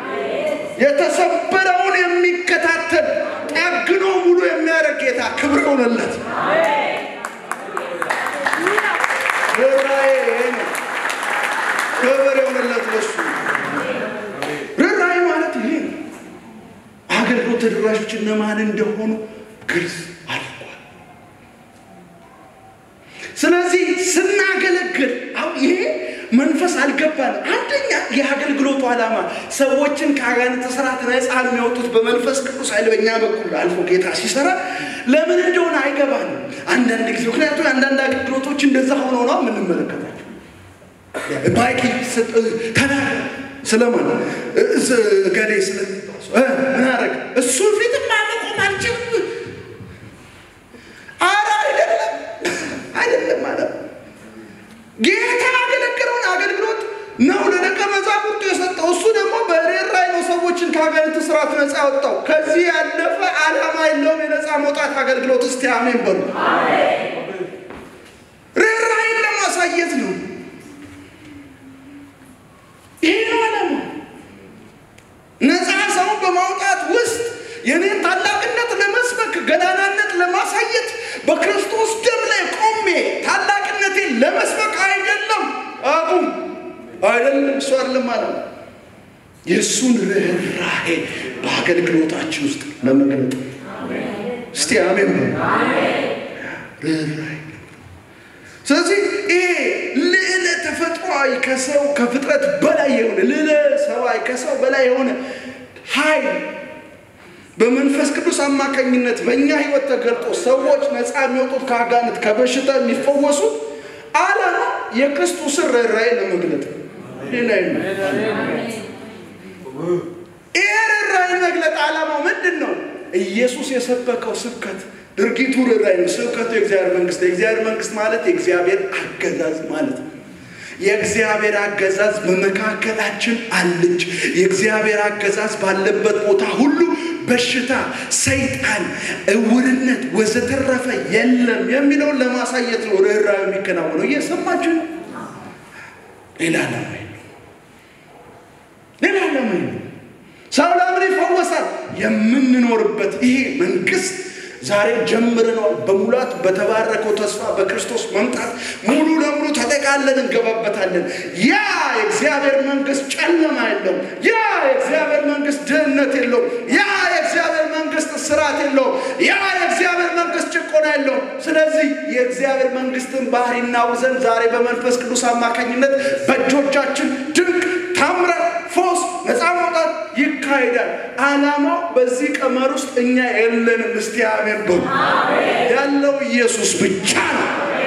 የተሰበረውን የሚከታተል ጠግኖ ሙሉ የሚያደርግ ጌታ ክብር ይሆንለት። ርኅራኄ ይሄ ነው። ክብር ይሆንለት ለሱ። ርኅራኄ ማለት ይሄ ነው። አገልግሎት ተደራሾች እነማን እንደሆኑ ግልጽ አለ። ስለዚህ ስናገለግል አሁን ይሄ መንፈስ አልገባንም። አንደኛ የአገልግሎቱ ዓላማ ሰዎችን ከአጋንንት ስርዓት ነፃ የሚያወጡት በመንፈስ ቅዱስ ኃይል በእኛ በኩል አልፎ ጌታ ሲሰራ ለምን እንደሆነ አይገባንም አንዳንድ ጊዜ። ምክንያቱም አንዳንድ አገልግሎቶች እንደዛ ሆነው ነው የምንመለከታቸው። ማይክ ተናገር ስለማን ገሌ ስለ ምን አረግ እሱ ፊት ማመቆም አልችልም። አረ አይደለም አይደለም ማለት ጌታ ያገለገለውን አገልግሎት ነው ለደቀ መዛሙርቱ የሰጠው። እሱ ደግሞ በርኅራኄ ነው ሰዎችን ከአጋንንት ስርዓት ነፃ ያወጣው። ከዚህ ያለፈ ዓላማ የለውም የነፃ መውጣት አገልግሎት። እስቲ አሜን በሉ። ርኅራኄን ለማሳየት ነው። ይሄ ነው ዓላማ። ነፃ ሰውን በማውጣት ውስጥ የኔን ታላቅነት ለመስበክ ገናናነት ለማሳየት በክርስቶስ ደም ላይ ቆሜ ታላቅነቴን ለመስበክ አይደለም። አቁም አይደለም፣ እሱ አይደለም ማለት ነው። የእሱን ርኅራኄ በአገልግሎታችን ውስጥ ለመግለጥ እስቲ አሜን ርኅራኄ ስለዚህ ይሄ ልዕለ ተፈጥሯዊ ከሰው ከፍጥረት በላይ የሆነ ልዕለ ሰብአዊ ከሰው በላይ የሆነ ኃይል በመንፈስ ቅዱስ አማካኝነት በእኛ ህይወት ተገልጦ ሰዎች ነፃ የሚወጡት ከአጋንንት ከበሽታ የሚፈወሱት ዓላማ የክርስቶስን ርኅራኄ ለመግለጥ ሌላ ይሄ ርኅራኄ መግለጥ ዓላማው ምንድን ነው? ኢየሱስ የሰበከው ስብከት ድርጊቱ ርኅራኄ ነው። ስብከቱ የእግዚአብሔር መንግስት የእግዚአብሔር መንግስት ማለት የእግዚአብሔር አገዛዝ ማለት ነው። የእግዚአብሔር አገዛዝ በመካከላችን አለች። የእግዚአብሔር አገዛዝ ባለበት ቦታ ሁሉ በሽታ፣ ሰይጣን፣ እውርነት ወዘተረፈ የለም የሚለውን ለማሳየት ነው ርኅራኄ የሚከናወነው። እየሰማችሁ ነው። ሌላ ዓላማ ሌላ ዓላማ ሰው ለምን ይፈወሳል? የምንኖርበት ይሄ መንግስት ዛሬ ጀምረነዋል። በሙላት በተባረከው ተስፋ በክርስቶስ መምጣት ሙሉ ለሙሉ ተጠቃለን እንገባበታለን። ያ የእግዚአብሔር መንግስት ጨለማ የለውም። ያ የእግዚአብሔር መንግስት ድህነት የለውም። ያ የእግዚአብሔር መንግስት ስራት የለውም። ያ የእግዚአብሔር መንግስት ጭቆና የለውም። ስለዚህ የእግዚአብሔር መንግስትን ባህሪ እናውዘን ዛሬ በመንፈስ ቅዱስ አማካኝነት በእጆቻችን ድንቅ ታምራት፣ ፎስ፣ ነፃ መውጣት ይካሄዳል። ዓላማው በዚህ ቀመር ውስጥ እኛ የለንም። እስቲ አሜን በሉ። ያለው ኢየሱስ ብቻ ነው።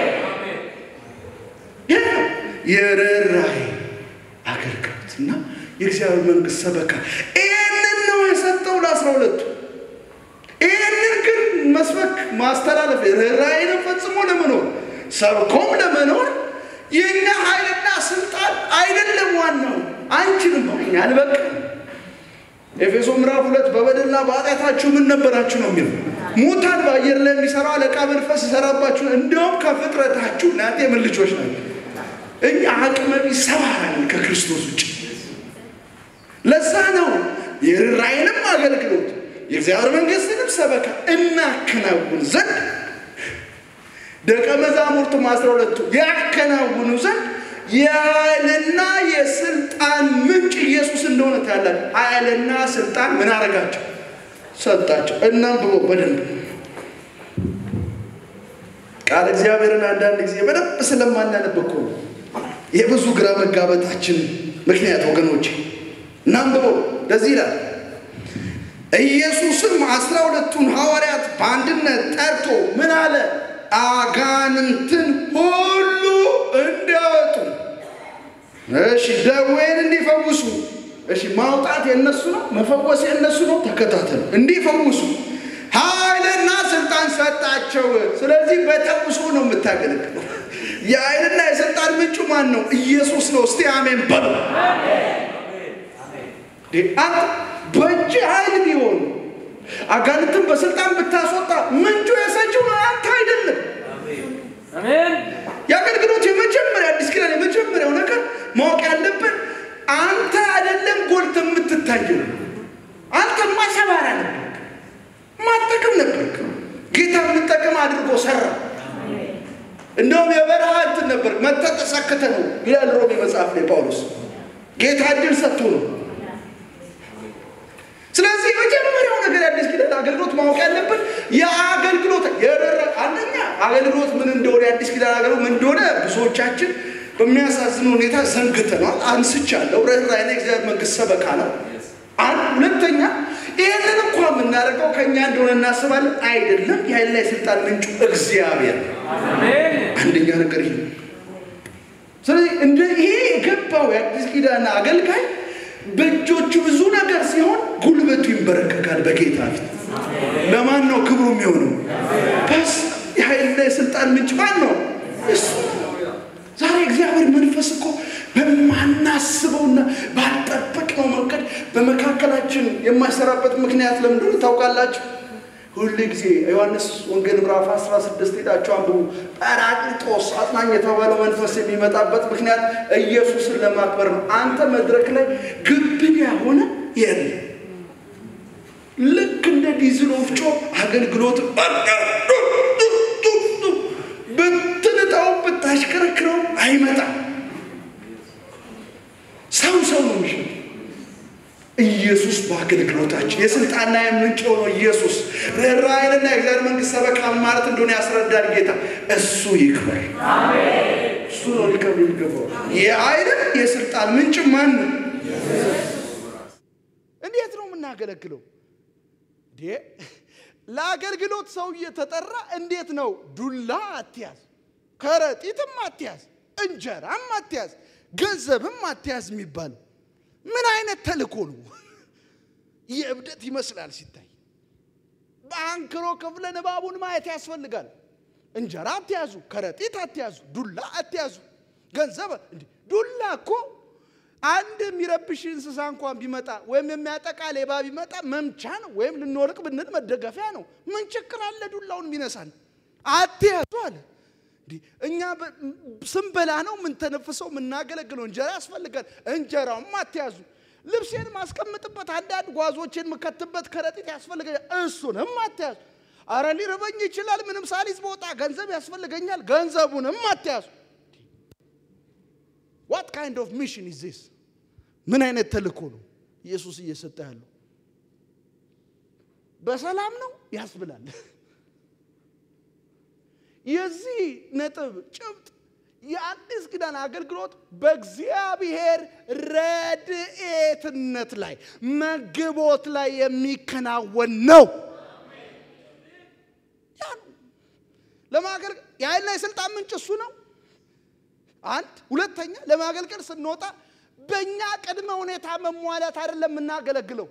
ይህ ነው የርኅራኄ አገልግሎት እና የእግዚአብሔር መንግስት ሰበካ። ይህንን ነው የሰጠው ለአስራ ሁለቱ። ይህንን ግን መስበክ ማስተላለፍ ርኅራኄንም ፈጽሞ ለመኖር ሰብኮም ለመኖር የእኛ ኃይልና ስልጣን አይደለም ዋናው። አንችልም ነው እኛ አልበቃም። ኤፌሶ ምዕራፍ ሁለት በበደልና በኃጢአታችሁ ምን ነበራችሁ ነው የሚለው። ሙታን በአየር ላይ የሚሰራው አለቃ መንፈስ ይሰራባችሁ፣ እንዲሁም ከፍጥረታችሁ እናንተ የምን ልጆች ናቸው? እኛ አቅመ ቢስ ሰባራን ከክርስቶስ ውጭ። ለዛ ነው የርኅራኄንም አገልግሎት የእግዚአብሔር መንግስትንም ሰበካ እናከናውን ዘንድ ደቀ መዛሙርቱም አስራ ሁለቱ ያከናውኑ ዘንድ የኃይልና የስልጣን ምንጭ ኢየሱስ እንደሆነ ታያላችሁ። ኃይልና ስልጣን ምን አረጋቸው? ሰጣቸው። እናንብቦ በደንብ ቃል እግዚአብሔርን አንዳንድ ጊዜ በደንብ ስለማናነብ እኮ የብዙ ግራ መጋበታችን ምክንያት ወገኖች፣ እናንብቦ እንደዚህ ይላል። ኢየሱስም አስራ ሁለቱን ሐዋርያት በአንድነት ጠርቶ ምን አለ? አጋንንትን ሁሉ እንዲያወጡ፣ እሺ ደዌን እንዲፈውሱ። እሺ ማውጣት የነሱ ነው፣ መፈወስ የነሱ ነው። ተከታተሉ። እንዲፈውሱ ኃይልና ስልጣን ሰጣቸው። ስለዚህ በተውሶ ነው የምታገለግለው። የኃይልና የስልጣን ምንጩ ማን ነው? ኢየሱስ ነው። እስቲ አሜን በሉ። አንተ በእጅ ኃይል ቢሆን አጋንንትን በስልጣን ብታስወጣ ምንጩ የሰጪው አንተ አይደለም። የአገልግሎት የመጀመሪያ አዲስ ኪዳን የመጀመሪያው ነገር ማወቅ ያለብን አንተ አይደለም ጎልተ የምትታየው። አንተማ ሰባራ ነበር፣ ማጠቅም ነበርክ። ጌታ የምጠቅም አድርጎ ሰራ። እንደውም የበረሃ እንትን ነበር መተጠሰክተ ነው ይላል ሮሜ መጽሐፍ ላይ ጳውሎስ። ጌታ እድል ሰጥቶ ነው ስለዚህ የመጀመሪያው ነገር የአዲስ ኪዳን አገልግሎት ማወቅ ያለብን የአገልግሎት የረረ አንደኛ አገልግሎት ምን እንደሆነ የአዲስ ኪዳን አገልግሎት ምን እንደሆነ ብዙዎቻችን በሚያሳዝን ሁኔታ ዘንግተናል። አንስቻለሁ። ርኅራኄና የእግዚአብሔር መንግስት ሰበካ ነው። አንድ ሁለተኛ ይህንን እንኳ የምናደርገው ከእኛ እንደሆነ እናስባለን። አይደለም። የኃይልና የስልጣን ምንጩ እግዚአብሔር ነው። አንደኛ ነገር ይሄ ነው። ስለዚህ እንደ ይሄ የገባው የአዲስ ኪዳን አገልጋይ በእጆቹ ብዙ ነገር ሲሆን ጉልበቱ ይንበረከካል በጌታ ፊት። ለማን ነው ክብሩ የሚሆነው? በስ የኃይልና የስልጣን ምንጭ ማን ነው? እሱ ነው። ዛሬ እግዚአብሔር መንፈስ እኮ በማናስበውና ባልጠበቅነው መንገድ በመካከላችን የማይሰራበት ምክንያት ለምንድን ታውቃላችሁ? ሁል ጊዜ ዮሐንስ ወንጌል ምዕራፍ 16 ሄዳችሁ አንብቡ። ጰራቅሊጦስ አጽናኝ የተባለው መንፈስ የሚመጣበት ምክንያት ኢየሱስን ለማክበር ነው። አንተ መድረክ ላይ ግብን ያሆነ የለም። ልክ እንደ ዲዝል ወፍጮ አገልግሎት ብትንጣው ብታሽከረክረው አይመጣም። ሰው ሰው ነው የሚሸጥ ኢየሱስ በአገልግሎታችን የስልጣንና የምንጭ የሆነው ኢየሱስ ርኅራኄንና የእግዚአብሔር መንግስት ሰበካ ማለት እንደሆነ ያስረዳል ጌታ። እሱ ይክበር፣ እሱ ነው ሊከብር የሚገባው። የኃይልን የስልጣን ምንጭ ማን ነው? እንዴት ነው የምናገለግለው? ለአገልግሎት ሰው እየተጠራ እንዴት ነው? ዱላ አትያዝ፣ ከረጢትም አትያዝ፣ እንጀራም አትያዝ፣ ገንዘብም አትያዝ የሚባለው ምን አይነት ተልእኮ ነው? የእብደት ይመስላል ሲታይ። በአንክሮ ክፍለ ንባቡን ማየት ያስፈልጋል። እንጀራ አትያዙ፣ ከረጢት አትያዙ፣ ዱላ አትያዙ፣ ገንዘብ ዱላ እኮ አንድ የሚረብሽ እንስሳ እንኳን ቢመጣ ወይም የሚያጠቃ ሌባ ቢመጣ መምቻ ነው፣ ወይም ልንወርቅ ብንል መደገፊያ ነው። ምን ችግር አለ ዱላውን የሚነሳን? አትያዙ አለ። እኛ ስንበላ ነው የምንተነፍሰው የምናገለግለው። እንጀራ ያስፈልጋል። እንጀራውም አትያዙ። ልብሴን ማስቀምጥበት አንዳንድ ጓዞችን የምከትበት ከረጢት ያስፈልገኛል። እሱንም አትያዙ። አረ ሊርበኝ ይችላል። ምንም ሳሊዝ በወጣ ገንዘብ ያስፈልገኛል። ገንዘቡንም አትያዙ። ዋት ካይንድ ኦፍ ሚሽን ኢዝ ዚስ? ምን አይነት ተልእኮ ነው ኢየሱስ እየሰጠ ያለው? በሰላም ነው ያስብላል። የዚህ ነጥብ ጭብጥ የአዲስ ኪዳን አገልግሎት በእግዚአብሔር ረድኤትነት ላይ መግቦት ላይ የሚከናወን ነው። ያ ነው ለማገልገል የኃይልና የስልጣን ምንጭ እሱ ነው። አንድ ሁለተኛ፣ ለማገልገል ስንወጣ በእኛ ቅድመ ሁኔታ መሟላት አይደለም የምናገለግለው።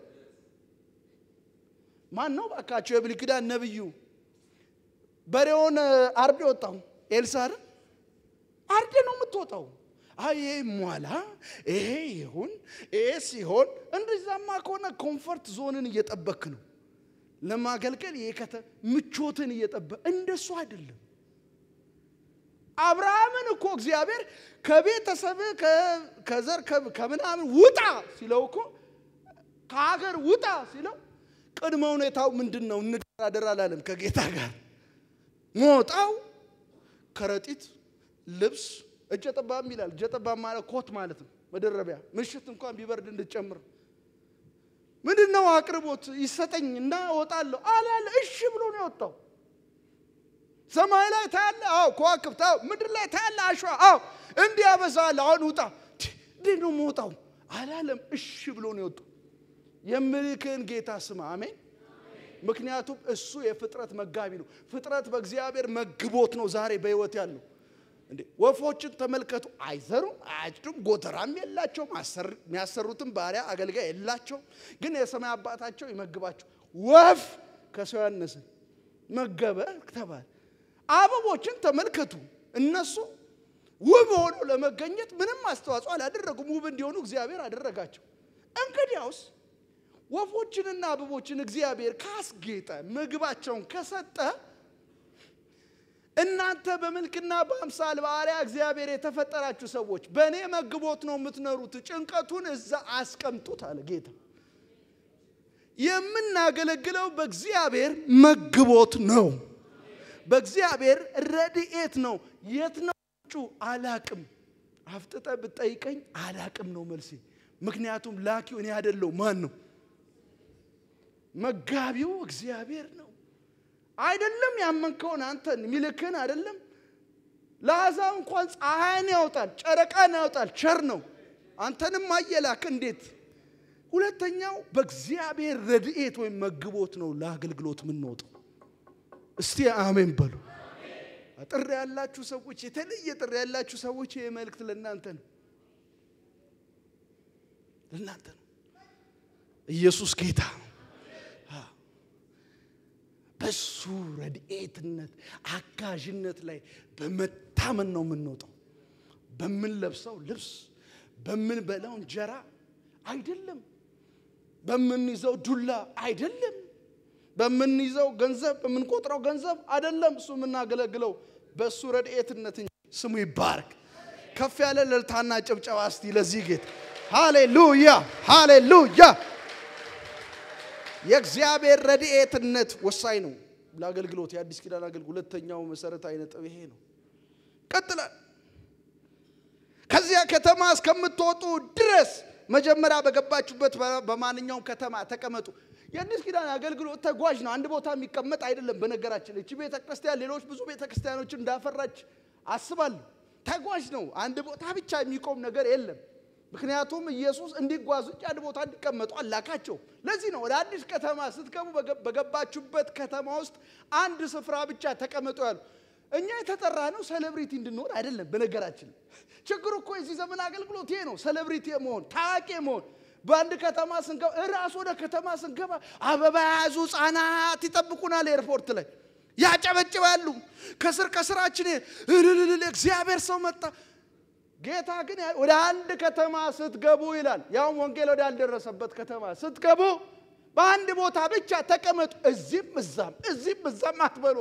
ማን ነው ባካቸው? የብሉይ ኪዳን ነብዩ በሬውን አርድ የወጣው ኤልሳ አይደል? አርድ ነው የምትወጣው። አይ ይሄ ሟላ፣ ይሄ ይሁን፣ ይሄ ሲሆን፣ እንደዛማ ከሆነ ኮምፈርት ዞንን እየጠበክ ነው ለማገልገል። ይሄ ከተ ምቾትን እየጠበቅ እንደሱ አይደለም። አብርሃምን እኮ እግዚአብሔር ከቤተሰብ ከዘር ከምናምን ውጣ ሲለው እኮ ከሀገር ውጣ ሲለው ቅድመ ሁኔታው ምንድን ነው? እንደራደር አላለም ከጌታ ጋር ሞጣው ከረጢት ልብስ እጀ ጠባብ ይላል። እጀ ጠባብ ማለት ኮት ማለት ነው፣ መደረቢያ ምሽት እንኳን ቢበርድ እንድጨምር ምንድን ነው አቅርቦት ይሰጠኝ እና እወጣለሁ አላለ። እሺ ብሎ ነው የወጣው። ሰማይ ላይ ታያለ፣ አዎ ከዋክብት፣ አዎ ምድር ላይ ታያለ፣ አሸዋ፣ አዎ እንዲህ ያበዛል። አሁን ውጣ። እንዴት ነው መውጣው አላለም። እሺ ብሎ ነው የወጣው። የምልክን ጌታ ስማ። አሜን። ምክንያቱም እሱ የፍጥረት መጋቢ ነው። ፍጥረት በእግዚአብሔር መግቦት ነው ዛሬ በሕይወት ያለው። እንዴ ወፎችን ተመልከቱ። አይዘሩም፣ አያጭዱም፣ ጎተራም የላቸውም። የሚያሰሩትም ባሪያ አገልጋይ የላቸውም። ግን የሰማይ አባታቸው ይመግባቸው። ወፍ ከሰው ያነሰ መገበ ተባለ። አበቦችን ተመልከቱ። እነሱ ውብ ሆነው ለመገኘት ምንም አስተዋጽኦ አላደረጉም። ውብ እንዲሆኑ እግዚአብሔር አደረጋቸው። እንግዲያውስ ወፎችንና አበቦችን እግዚአብሔር ካስጌጠ ምግባቸውን ከሰጠ እናንተ በመልክና በአምሳል በአርአያ እግዚአብሔር የተፈጠራችሁ ሰዎች በእኔ መግቦት ነው የምትኖሩት። ጭንቀቱን እዛ አስቀምጡት አለ ጌታ። የምናገለግለው በእግዚአብሔር መግቦት ነው። በእግዚአብሔር ረድኤት ነው። የት ነው ምንጩ? አላቅም። አፍጥጠ ብጠይቀኝ አላቅም ነው መልሴ። ምክንያቱም ላኪው እኔ አይደለው ማን ነው? መጋቢው እግዚአብሔር ነው። አይደለም ያመንከውን አንተን የሚልክህን አይደለም ለአሕዛብ እንኳን ፀሐይን ያወጣል፣ ጨረቃን ያወጣል። ቸር ነው። አንተንም አየላክ እንዴት? ሁለተኛው በእግዚአብሔር ረድኤት ወይም መግቦት ነው ለአገልግሎት የምንወጣው። እስቲ አሜን በሉ። ጥሪ ያላችሁ ሰዎች፣ የተለየ ጥሪ ያላችሁ ሰዎች ይህ መልእክት ለእናንተ ነው፣ ለእናንተ ነው። ኢየሱስ ጌታ ነው። በሱ ረድኤትነት አጋዥነት ላይ በመታመን ነው የምንወጣው። በምንለብሰው ልብስ፣ በምንበላው እንጀራ አይደለም፣ በምንይዘው ዱላ አይደለም፣ በምንይዘው ገንዘብ፣ በምንቆጥረው ገንዘብ አይደለም። እሱ የምናገለግለው በእሱ ረድኤትነት እንጂ። ስሙ ይባረክ። ከፍ ያለ እልልታና ጭብጨባ እስቲ ለዚህ ጌታ ሃሌሉያ፣ ሃሌሉያ። የእግዚአብሔር ረድኤትነት ወሳኝ ነው ለአገልግሎት። የአዲስ ኪዳን አገልግሎት ሁለተኛው መሰረታዊ ነጥብ ይሄ ነው። ቀጥላል። ከዚያ ከተማ እስከምትወጡ ድረስ መጀመሪያ በገባችሁበት በማንኛውም ከተማ ተቀመጡ። የአዲስ ኪዳን አገልግሎት ተጓዥ ነው። አንድ ቦታ የሚቀመጥ አይደለም። በነገራችን እቺ ቤተ ክርስቲያን ሌሎች ብዙ ቤተ ክርስቲያኖችን እንዳፈራች አስባለሁ። ተጓዥ ነው። አንድ ቦታ ብቻ የሚቆም ነገር የለም። ምክንያቱም ኢየሱስ እንዲጓዙ እንጂ አንድ ቦታ እንዲቀመጡ አላካቸው። ለዚህ ነው ወደ አዲስ ከተማ ስትገቡ በገባችሁበት ከተማ ውስጥ አንድ ስፍራ ብቻ ተቀመጡ ያሉ። እኛ የተጠራ ነው ሴሌብሪቲ እንድንሆን አይደለም። በነገራችን ችግሩ እኮ የዚህ ዘመን አገልግሎት ይሄ ነው፣ ሴሌብሪቲ መሆን፣ ታዋቂ መሆን። በአንድ ከተማ ስንገባ እራሱ ወደ ከተማ ስንገባ አበባ የያዙ ሕፃናት ይጠብቁናል ኤርፖርት ላይ ያጨበጭባሉ። ከስር ከስራችን እልልል እግዚአብሔር ሰው መጣ ጌታ ግን ወደ አንድ ከተማ ስትገቡ ይላል፣ ያውም ወንጌል ወደ አልደረሰበት ከተማ ስትገቡ በአንድ ቦታ ብቻ ተቀመጡ። እዚህም እዛም እዚህም እዛም አትበሉ።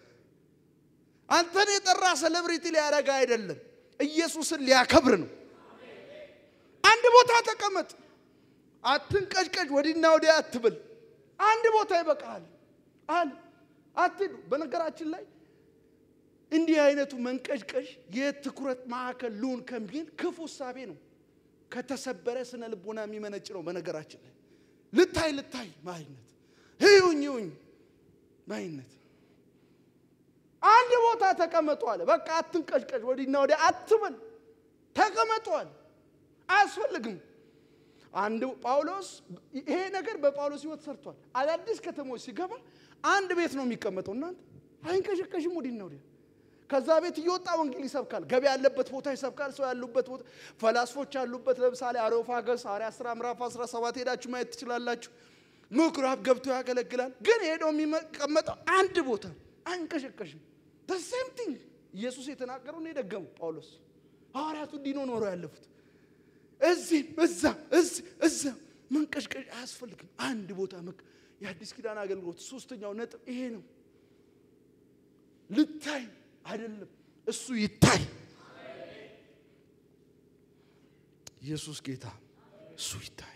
አንተን የጠራ ሴሌብሪቲ ሊያደርግ አይደለም፣ ኢየሱስን ሊያከብር ነው። አንድ ቦታ ተቀመጥ። አትንቀጭቀጭ፣ ወዲና ወዲያ አትብል። አንድ ቦታ ይበቃል አለ። አትሂዱ። በነገራችን ላይ እንዲህ አይነቱ መንቀዥቀዥ የትኩረት ማዕከል ልሁን ከሚል ክፉ እሳቤ ነው። ከተሰበረ ስነ ልቦና የሚመነጭ ነው። በነገራችን ላይ ልታይ ልታይ ማይነት ይሁኝ ይሁኝ ማይነት አንድ ቦታ ተቀመጡ አለ። በቃ አትንቀዥቀዥ፣ ወዲና ወዲያ አትበል፣ ተቀመጡ አለ። አያስፈልግም። አንድ ጳውሎስ ይሄ ነገር በጳውሎስ ሕይወት ሰርቷል። አዳዲስ ከተሞች ሲገባ አንድ ቤት ነው የሚቀመጠው። እናንተ አይንቀሸቀሽም፣ ወዲና ወዲያ ከዛ ቤት እየወጣ ወንጌል ይሰብካል። ገበያ ያለበት ቦታ ይሰብካል። ሰው ያሉበት ቦታ፣ ፈላስፎች ያሉበት ለምሳሌ አሬዮፋገስ ሐዋርያት ሥራ ምዕራፍ 17 ሄዳችሁ ማየት ትችላላችሁ። ምኩራብ ገብቶ ያገለግላል። ግን ሄዶ የሚቀመጠው አንድ ቦታ አይንቀሸቀሽም። ሴም ቲንግ ኢየሱስ የተናገረው ነው የደገመው ጳውሎስ። ሐዋርያቱ እንዲህ ነው ኖረው ያለፉት። እዚህም እዛም እዚህ እዛም መንቀሽቀሽ አያስፈልግም። አንድ ቦታ መክ የአዲስ ኪዳን አገልግሎት ሶስተኛው ነጥብ ይሄ ነው። ልታይ አይደለም እሱ ይታይ። ኢየሱስ ጌታ እሱ ይታይ።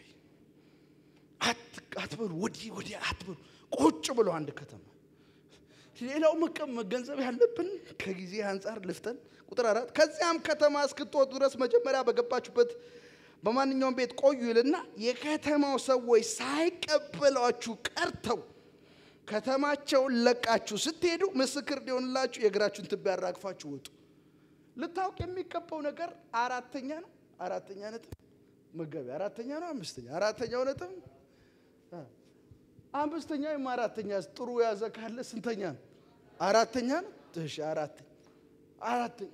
አትበሉ፣ ወዲህ ወዲህ አትበሉ። ቁጭ ብሎ አንድ ከተማ ሌላው መቀም መገንዘብ ያለብን ከጊዜ አንጻር ልፍተን ቁጥር አራት ከዚያም ከተማ እስክትወጡ ድረስ መጀመሪያ በገባችሁበት በማንኛውም ቤት ቆዩ ይልና የከተማው ሰዎች ሳይቀበሏችሁ ቀርተው ከተማቸውን ለቃችሁ ስትሄዱ ምስክር እንዲሆንላችሁ የእግራችሁን ትቢያ ያራግፋችሁ ወጡ። ልታውቅ የሚገባው ነገር አራተኛ ነው። አራተኛ ነጥብ መገቢ አራተኛ ነው። አምስተኛ አራተኛው ነጥብ አምስተኛ ወይም አራተኛ ጥሩ ያዘ ካለ ስንተኛ ነው? አራተኛ ነው። እሺ አራተኛ አራተኛ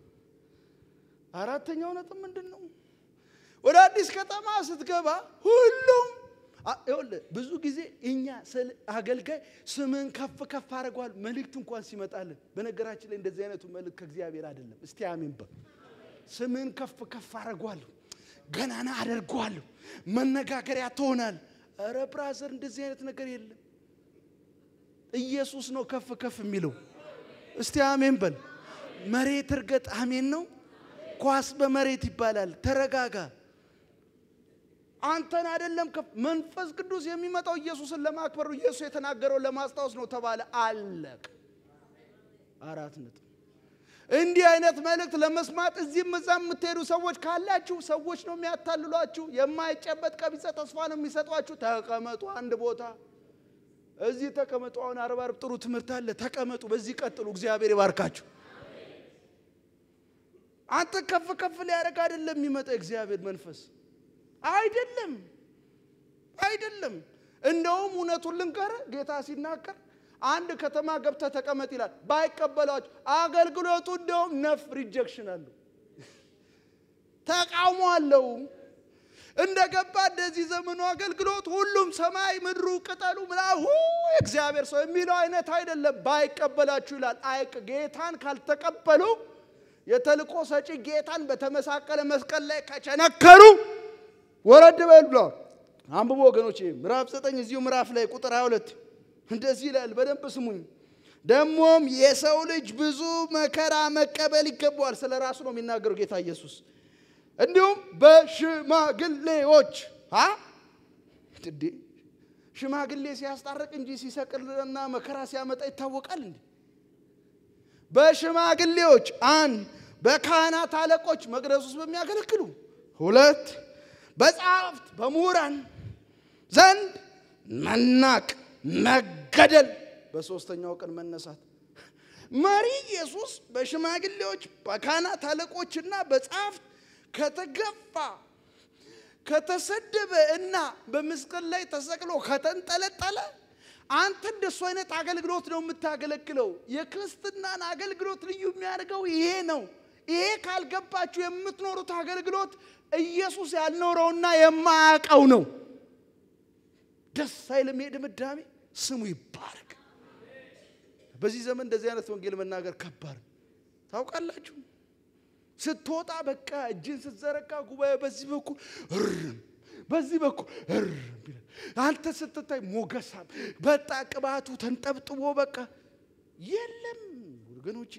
አራተኛው ነጥብ ምንድን ነው? ወደ አዲስ ከተማ ስትገባ ሁሉም ይኸውልህ ብዙ ጊዜ እኛ አገልጋይ ስምን ከፍ ከፍ አድርገዋል መልእክት እንኳን ሲመጣልን፣ በነገራችን ላይ እንደዚህ አይነቱ መልእክት ከእግዚአብሔር አይደለም። እስቲ አሜን በል። ስምን ከፍ ከፍ አድርገዋለሁ፣ ገናና አደርገዋለሁ፣ መነጋገሪያ ትሆናል። ኧረ ብራዘር እንደዚህ አይነት ነገር የለም። ኢየሱስ ነው ከፍ ከፍ የሚለው። እስቲ አሜን በል። መሬት እርገጥ። አሜን ነው። ኳስ በመሬት ይባላል። ተረጋጋ። አንተን አይደለም መንፈስ ቅዱስ የሚመጣው ኢየሱስን ለማክበር ነው። ኢየሱስ የተናገረው ለማስታወስ ነው ተባለ። አለቅ አራት ነጥብ። እንዲህ አይነት መልእክት ለመስማት እዚህም እዛም የምትሄዱ ሰዎች ካላችሁ ሰዎች ነው የሚያታልሏችሁ። የማይጨበጥ ቀቢጸ ተስፋ ነው የሚሰጧችሁ። ተቀመጡ አንድ ቦታ። እዚህ ተቀመጡ። አሁን አርብ አርብ ጥሩ ትምህርት አለ። ተቀመጡ፣ በዚህ ቀጥሉ። እግዚአብሔር ይባርካችሁ። አንተ ከፍ ከፍ ሊያደርግ አይደለም የሚመጣ እግዚአብሔር መንፈስ አይደለም፣ አይደለም። እንደውም እውነቱን ልንገርህ ጌታ ሲናገር አንድ ከተማ ገብተህ ተቀመጥ ይላል። ባይቀበሏቸው አገልግሎቱ እንደውም ነፍ ሪጀክሽን አለው፣ ተቃውሞ አለው። እንደገባ እንደዚህ ዘመኑ አገልግሎት ሁሉም ሰማይ ምድሩ ቅጠሉ ምናምን እግዚአብሔር ሰው የሚለው አይነት አይደለም። ባይቀበላችሁ ይላል። አይቅ ጌታን ካልተቀበሉ የተልቆ ሰጪ ጌታን በተመሳቀለ መስቀል ላይ ከቸነከሩ ወረድ በል ብለዋል። አንብቦ ወገኖች ምዕራፍ ዘጠኝ እዚሁ ምዕራፍ ላይ ቁጥር 22 እንደዚህ ይላል። በደንብ ስሙኝ። ደግሞም የሰው ልጅ ብዙ መከራ መቀበል ይገባዋል። ስለ ራሱ ነው የሚናገረው ጌታ ኢየሱስ። እንዲሁም በሽማግሌዎች እንዴ ሽማግሌ ሲያስታርቅ እንጂ ሲሰቅልና መከራ ሲያመጣ ይታወቃል እንዴ? በሽማግሌዎች አንድ፣ በካህናት አለቆች መቅደስ ውስጥ በሚያገለግሉ ሁለት፣ በጸሐፍት በምሁራን ዘንድ መናቅ መገደል፣ በሦስተኛው ቀን መነሳት። መሪ ኢየሱስ በሽማግሌዎች በካህናት አለቆችና በጸሐፍት ከተገፋ ከተሰደበ እና በመስቀል ላይ ተሰቅሎ ከተንጠለጠለ አንተ እንደሱ አይነት አገልግሎት ነው የምታገለግለው። የክርስትናን አገልግሎት ልዩ የሚያደርገው ይሄ ነው። ይሄ ካልገባችሁ የምትኖሩት አገልግሎት ኢየሱስ ያልኖረውና የማያውቀው ነው። ደስ አይልም። ድምዳሜ ስሙ ይባረክ። በዚህ ዘመን እንደዚህ አይነት ወንጌል መናገር ከባድ ነው። ታውቃላችሁ። ስትወጣ በቃ እጅን ስትዘረጋ ጉባኤ በዚህ በኩል እርም በዚህ በኩል እርም ይላል። አንተ ስትታይ ሞገሳም በጣ ቅባቱ ተንጠብጥቦ በቃ የለም ወገኖቼ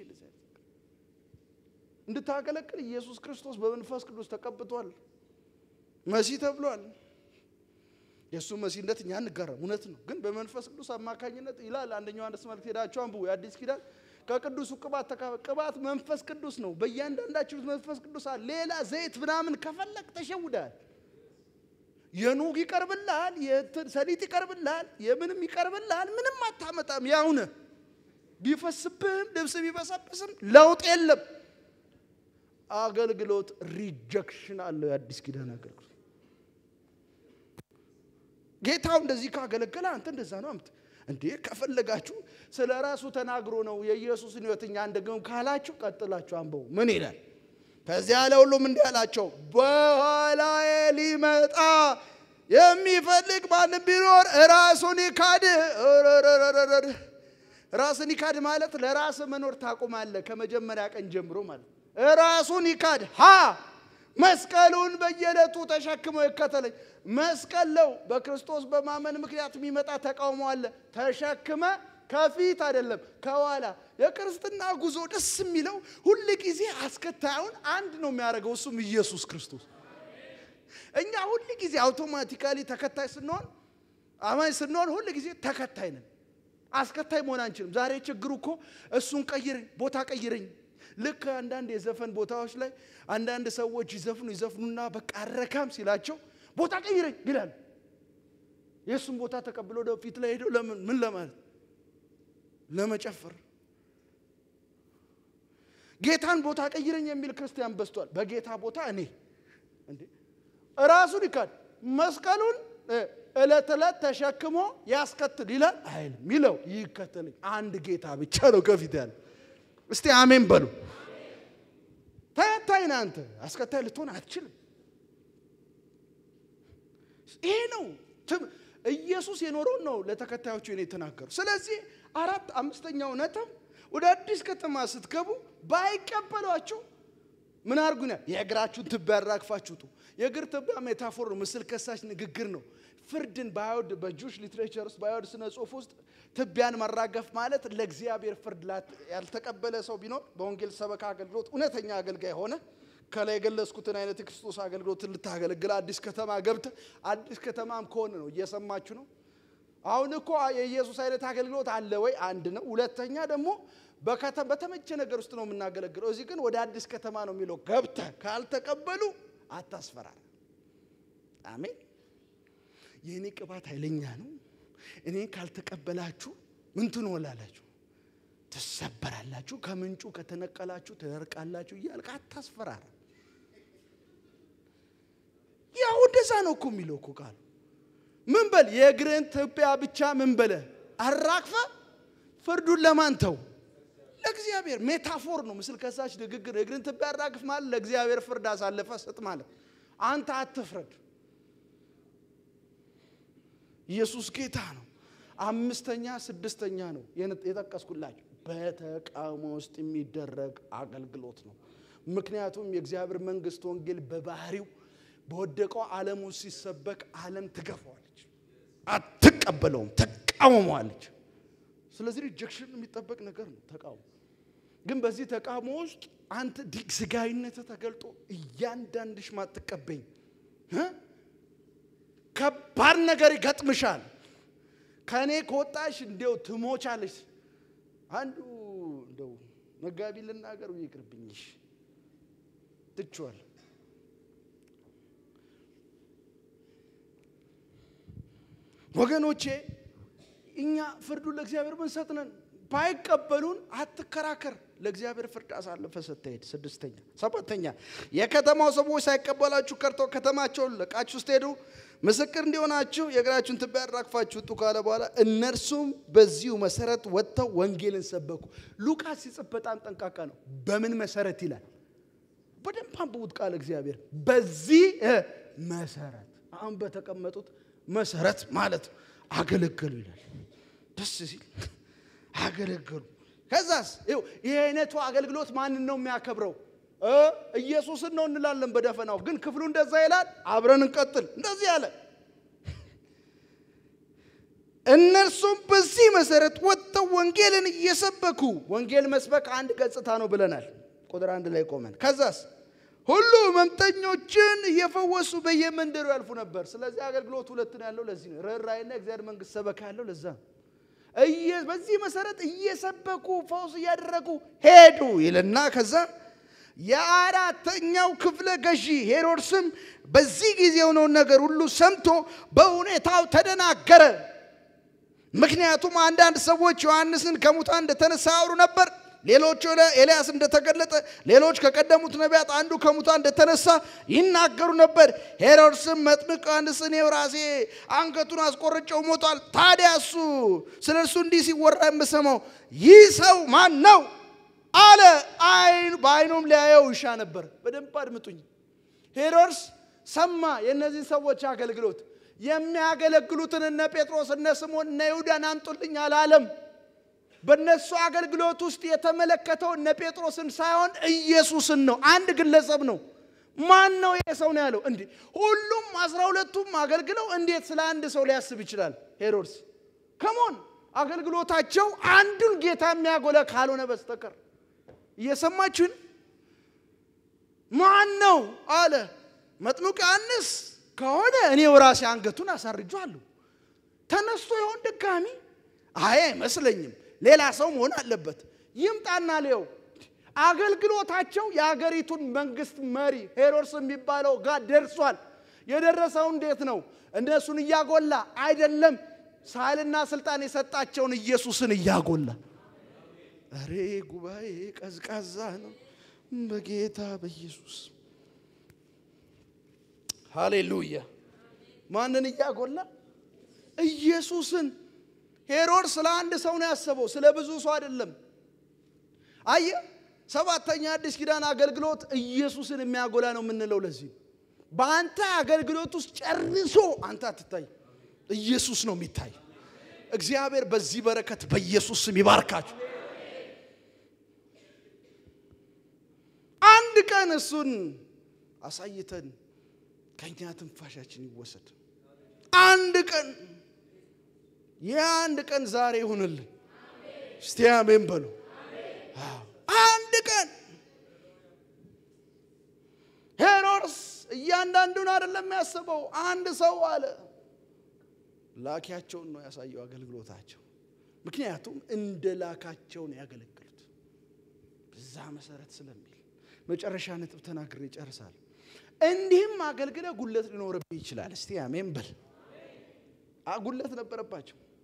እንድታገለግል ኢየሱስ ክርስቶስ በመንፈስ ቅዱስ ተቀብቷል። መሲህ ተብሏል። የእሱ መሲህነት እኛ እንጋራም፣ እውነት ነው። ግን በመንፈስ ቅዱስ አማካኝነት ይላል አንደኛው አንደስ መልእክት ሄዳችሁ አንብቡ። የአዲስ ኪዳን ከቅዱሱ ቅባት ተካፈል። ቅባት መንፈስ ቅዱስ ነው። በእያንዳንዳችሁ መንፈስ ቅዱስ አለ። ሌላ ዘይት ምናምን ከፈለግ ተሸውዳል። የኑግ ይቀርብልሃል፣ ሰሊጥ ይቀርብልሃል፣ የምንም ይቀርብልሃል። ምንም አታመጣም። ያውነ ቢፈስብህም ልብስ ቢበሰብስም ለውጥ የለም። አገልግሎት ሪጀክሽን አለው። የአዲስ ኪዳን አገልግሎት ጌታው እንደዚህ ካገለገለ አንተ እንደዛ ነው አምት እንዴ ከፈለጋችሁ ስለ ራሱ ተናግሮ ነው የኢየሱስን ሕይወት እኛ እንደግም ካላችሁ ቀጥላችሁ አንበው ምን ይላል? ከዚያ ለሁሉም እንዲህ አላቸው፣ በኋላዬ ሊመጣ የሚፈልግ ማንም ቢኖር ራሱን ይካድ። ራስን ይካድ ማለት ለራስ መኖር ታቆማለህ። ከመጀመሪያ ቀን ጀምሮ ማለት ራሱን ይካድ ሀ መስቀሉን በየዕለቱ ተሸክሞ ይከተለኝ። መስቀል ነው በክርስቶስ በማመን ምክንያት የሚመጣ ተቃውሞ አለ። ተሸክመ ከፊት አይደለም ከኋላ። የክርስትና ጉዞ ደስ የሚለው ሁል ጊዜ አስከታዩን አንድ ነው የሚያደርገው፣ እሱም ኢየሱስ ክርስቶስ። እኛ ሁል ጊዜ አውቶማቲካሊ ተከታይ ስንሆን፣ አማኝ ስንሆን ሁል ጊዜ ተከታይ ነን። አስከታይ መሆን አንችልም። ዛሬ ችግሩ እኮ እሱን ቀይረኝ፣ ቦታ ቀይረኝ ልክ አንዳንድ የዘፈን ቦታዎች ላይ አንዳንድ ሰዎች ይዘፍኑ ይዘፍኑና በቃ አረካም ሲላቸው ቦታ ቀይረኝ ይላል። የእሱን ቦታ ተቀብሎ ወደ ፊት ላይ ሄደው ለምን ምን ለማለት ለመጨፈር። ጌታን ቦታ ቀይረኝ የሚል ክርስቲያን በዝቷል። በጌታ ቦታ እኔ እንዴ ራሱን ይካድ መስቀሉን እለት ዕለት ተሸክሞ ያስከትል ይላል አይልም። ሚለው ይከተለኝ አንድ ጌታ ብቻ ነው ከፊት ያለ እስቲ አሜን በሉ። ተከታይ ነህ አንተ፣ አስከታይ ልትሆን አትችልም። ይሄ ነው ኢየሱስ የኖረውን ነው ለተከታዮቹ እኔ የተናገሩ። ስለዚህ አራት አምስተኛው ነጥብ ወደ አዲስ ከተማ ስትገቡ ባይቀበሏቸው ምን አድርጉ? የእግራችሁን ትቢያ ያራግፋችሁ ውጡ። የእግር ትቢያ ሜታፎር ነው፣ ምስል ከሳሽ ንግግር ነው። ፍርድን በአይሁድ በጁሽ ሊትሬቸር ውስጥ በአይሁድ ስነ ጽሁፍ ውስጥ ትቢያን መራገፍ ማለት ለእግዚአብሔር ፍርድ ያልተቀበለ ሰው ቢኖር በወንጌል ሰበካ አገልግሎት እውነተኛ አገልጋይ ሆነ ከላይ የገለጽኩትን አይነት የክርስቶስ አገልግሎት ልታገለግል አዲስ ከተማ ገብተ አዲስ ከተማም ከሆነ ነው እየሰማችሁ ነው። አሁን እኮ የኢየሱስ አይነት አገልግሎት አለ ወይ? አንድ ነው። ሁለተኛ ደግሞ በተመቸ ነገር ውስጥ ነው የምናገለግለው። እዚህ ግን ወደ አዲስ ከተማ ነው የሚለው። ገብተ ካልተቀበሉ አታስፈራራ። አሜን። የእኔ ቅባት ኃይለኛ ነው፣ እኔን ካልተቀበላችሁ ምን ትሆናላችሁ? ትሰበራላችሁ፣ ከምንጩ ከተነቀላችሁ ትደርቃላችሁ እያልክ አታስፈራራ። ያው እንደዛ ነው እኮ የሚለው እኮ ቃሉ። ምን በል የእግርህን ትቢያ ብቻ ምን በለ አራግፈ ፍርዱን ለማን ተው? ለእግዚአብሔር። ሜታፎር ነው፣ ምስል ከሳች ንግግር። የእግርን ትቢያ አራግፍ ማለት ለእግዚአብሔር ፍርድ አሳልፈ ስጥ ማለት። አንተ አትፍረድ። ኢየሱስ ጌታ ነው። አምስተኛ ስድስተኛ ነው የጠቀስኩላችሁ በተቃውሞ ውስጥ የሚደረግ አገልግሎት ነው። ምክንያቱም የእግዚአብሔር መንግስት ወንጌል በባህሪው በወደቀው ዓለም ውስጥ ሲሰበክ ዓለም ትገፋዋለች፣ አትቀበለውም፣ ተቃውመዋለች። ስለዚህ ሪጀክሽን የሚጠበቅ ነገር ነው ተቃውሞ። ግን በዚህ ተቃውሞ ውስጥ አንተ ስጋዊነት ተገልጦ እያንዳንድሽ ማትቀበኝ ከባድ ነገር ይገጥምሻል። ከእኔ ከወጣሽ እንዲው ትሞቻለሽ። አንዱ እንደው መጋቢ ልናገሩ ይቅርብኝሽ ትችዋል። ወገኖቼ እኛ ፍርዱን ለእግዚአብሔር ምንሰጥ ነን። ባይቀበሉን አትከራከር። ለእግዚአብሔር ፍርድ አሳልፈ ስትሄድ። ስድስተኛ ሰባተኛ የከተማው ሰዎች ሳይቀበላችሁ ቀርቶ ከተማቸውን ለቃችሁ ስትሄዱ ምስክር እንዲሆናችሁ የእግራችሁን ትቢያ አራግፋችሁ ውጡ ካለ በኋላ እነርሱም በዚሁ መሰረት ወጥተው ወንጌልን ሰበኩ። ሉቃስ ሲጽፍ በጣም ጠንቃቃ ነው። በምን መሰረት ይላል? በደንብ አንብቡት ቃል እግዚአብሔር በዚህ መሰረት አሁን በተቀመጡት መሰረት ማለት ነው። አገለገሉ ይላል። ደስ ሲል አገለገሉ። ከዛስ ይኸው ይህ አይነቱ አገልግሎት ማንን ነው የሚያከብረው? ኢየሱስን ነው እንላለን በደፈናው። ግን ክፍሉ እንደዛ ይላል። አብረን እንቀጥል። እንደዚህ አለ። እነርሱም በዚህ መሰረት ወጥተው ወንጌልን እየሰበኩ ወንጌል መስበክ አንድ ገጽታ ነው ብለናል። ቁጥር አንድ ላይ ቆመን ከዛስ ሁሉ ሕመምተኞችን እየፈወሱ በየመንደሩ ያልፉ ነበር። ስለዚህ አገልግሎት ሁለት ነው ያለው። ለዚህ ነው ርኅራኄና እግዚአብሔር መንግስት ሰበካ ያለው ለዛ ነው። በዚህ መሰረት እየሰበኩ ፈውስ እያደረጉ ሄዱ ይልና ከዛ የአራተኛው ክፍለ ገዢ ሄሮድስም በዚህ ጊዜ የሆነውን ነገር ሁሉ ሰምቶ በሁኔታው ተደናገረ። ምክንያቱም አንዳንድ ሰዎች ዮሐንስን ከሙታን እንደተነሳ ያወሩ ነበር። ሌሎች ኤልያስ እንደተገለጠ፣ ሌሎች ከቀደሙት ነቢያት አንዱ ከሙታን እንደተነሳ ይናገሩ ነበር። ሄሮድስም መጥምቅ ዮሐንስ እኔው ራሴ አንገቱን አስቆርጨው ሞቷል። ታዲያ እሱ ስለ እርሱ እንዲህ ሲወራ የምሰማው ይህ ሰው ማን ነው አለ። አይን በአይኑም ሊያየው ይሻ ነበር። በደንብ አድምጡኝ። ሄሮድስ ሰማ የእነዚህ ሰዎች አገልግሎት። የሚያገለግሉትን እነ ጴጥሮስ እነ ስምዖን እነ ይሁዳን አምጡልኝ አላለም። በእነሱ አገልግሎት ውስጥ የተመለከተው እነ ጴጥሮስን ሳይሆን ኢየሱስን ነው። አንድ ግለሰብ ነው። ማን ነው ይሄ ሰው ነው ያለው። እንዲህ ሁሉም አስራ ሁለቱም አገልግለው እንዴት ስለ አንድ ሰው ሊያስብ ይችላል? ሄሮድስ ከሞን አገልግሎታቸው አንዱን ጌታ የሚያጎላ ካልሆነ በስተቀር እየሰማችሁን ማን ነው አለ። መጥምቁ ዮሐንስ ከሆነ እኔው ራሴ አንገቱን አሳርጇለሁ። ተነስቶ ይሆን ድጋሚ? አይ አይመስለኝም። ሌላ ሰው መሆን አለበት። ይምጣና ሊየው። አገልግሎታቸው የአገሪቱን መንግስት መሪ ሄሮድስ የሚባለው ጋር ደርሷል። የደረሰው እንዴት ነው? እነሱን እያጎላ አይደለም፣ ሳይልና ስልጣን የሰጣቸውን ኢየሱስን እያጎላ እሬ ጉባኤ ቀዝቃዛ ነው በጌታ በኢየሱስ ሃሌሉያ። ማንን እያጎላ? ኢየሱስን። ሄሮድስ ስለ አንድ ሰው ነው ያሰበው፣ ስለ ብዙ ሰው አይደለም። አየ ሰባተኛ አዲስ ኪዳን አገልግሎት ኢየሱስን የሚያጎላ ነው የምንለው ለዚህ በአንተ አገልግሎት ውስጥ ጨርሶ አንተ አትታይ፣ ኢየሱስ ነው የሚታይ። እግዚአብሔር በዚህ በረከት በኢየሱስ ስም ይባርካችሁ። አንድ ቀን እሱን አሳይተን ከኛ ትንፋሻችን ይወሰድ። አንድ ቀን የአንድ ቀን ዛሬ ይሁንልን። እስቲ አሜን በሉ። አንድ ቀን ሄሮድስ እያንዳንዱን አይደለም ያስበው፣ አንድ ሰው አለ። ላኪያቸውን ነው ያሳየው አገልግሎታቸው። ምክንያቱም እንደ ላካቸው ነው ያገለግሉት በዛ መሰረት ስለሚል መጨረሻ ነጥብ ተናግሬ ይጨርሳል። እንዲህም አገልግለ ጉለት ሊኖርብህ ይችላል። እስቲ አሜን በል። ጉለት ነበረባቸው።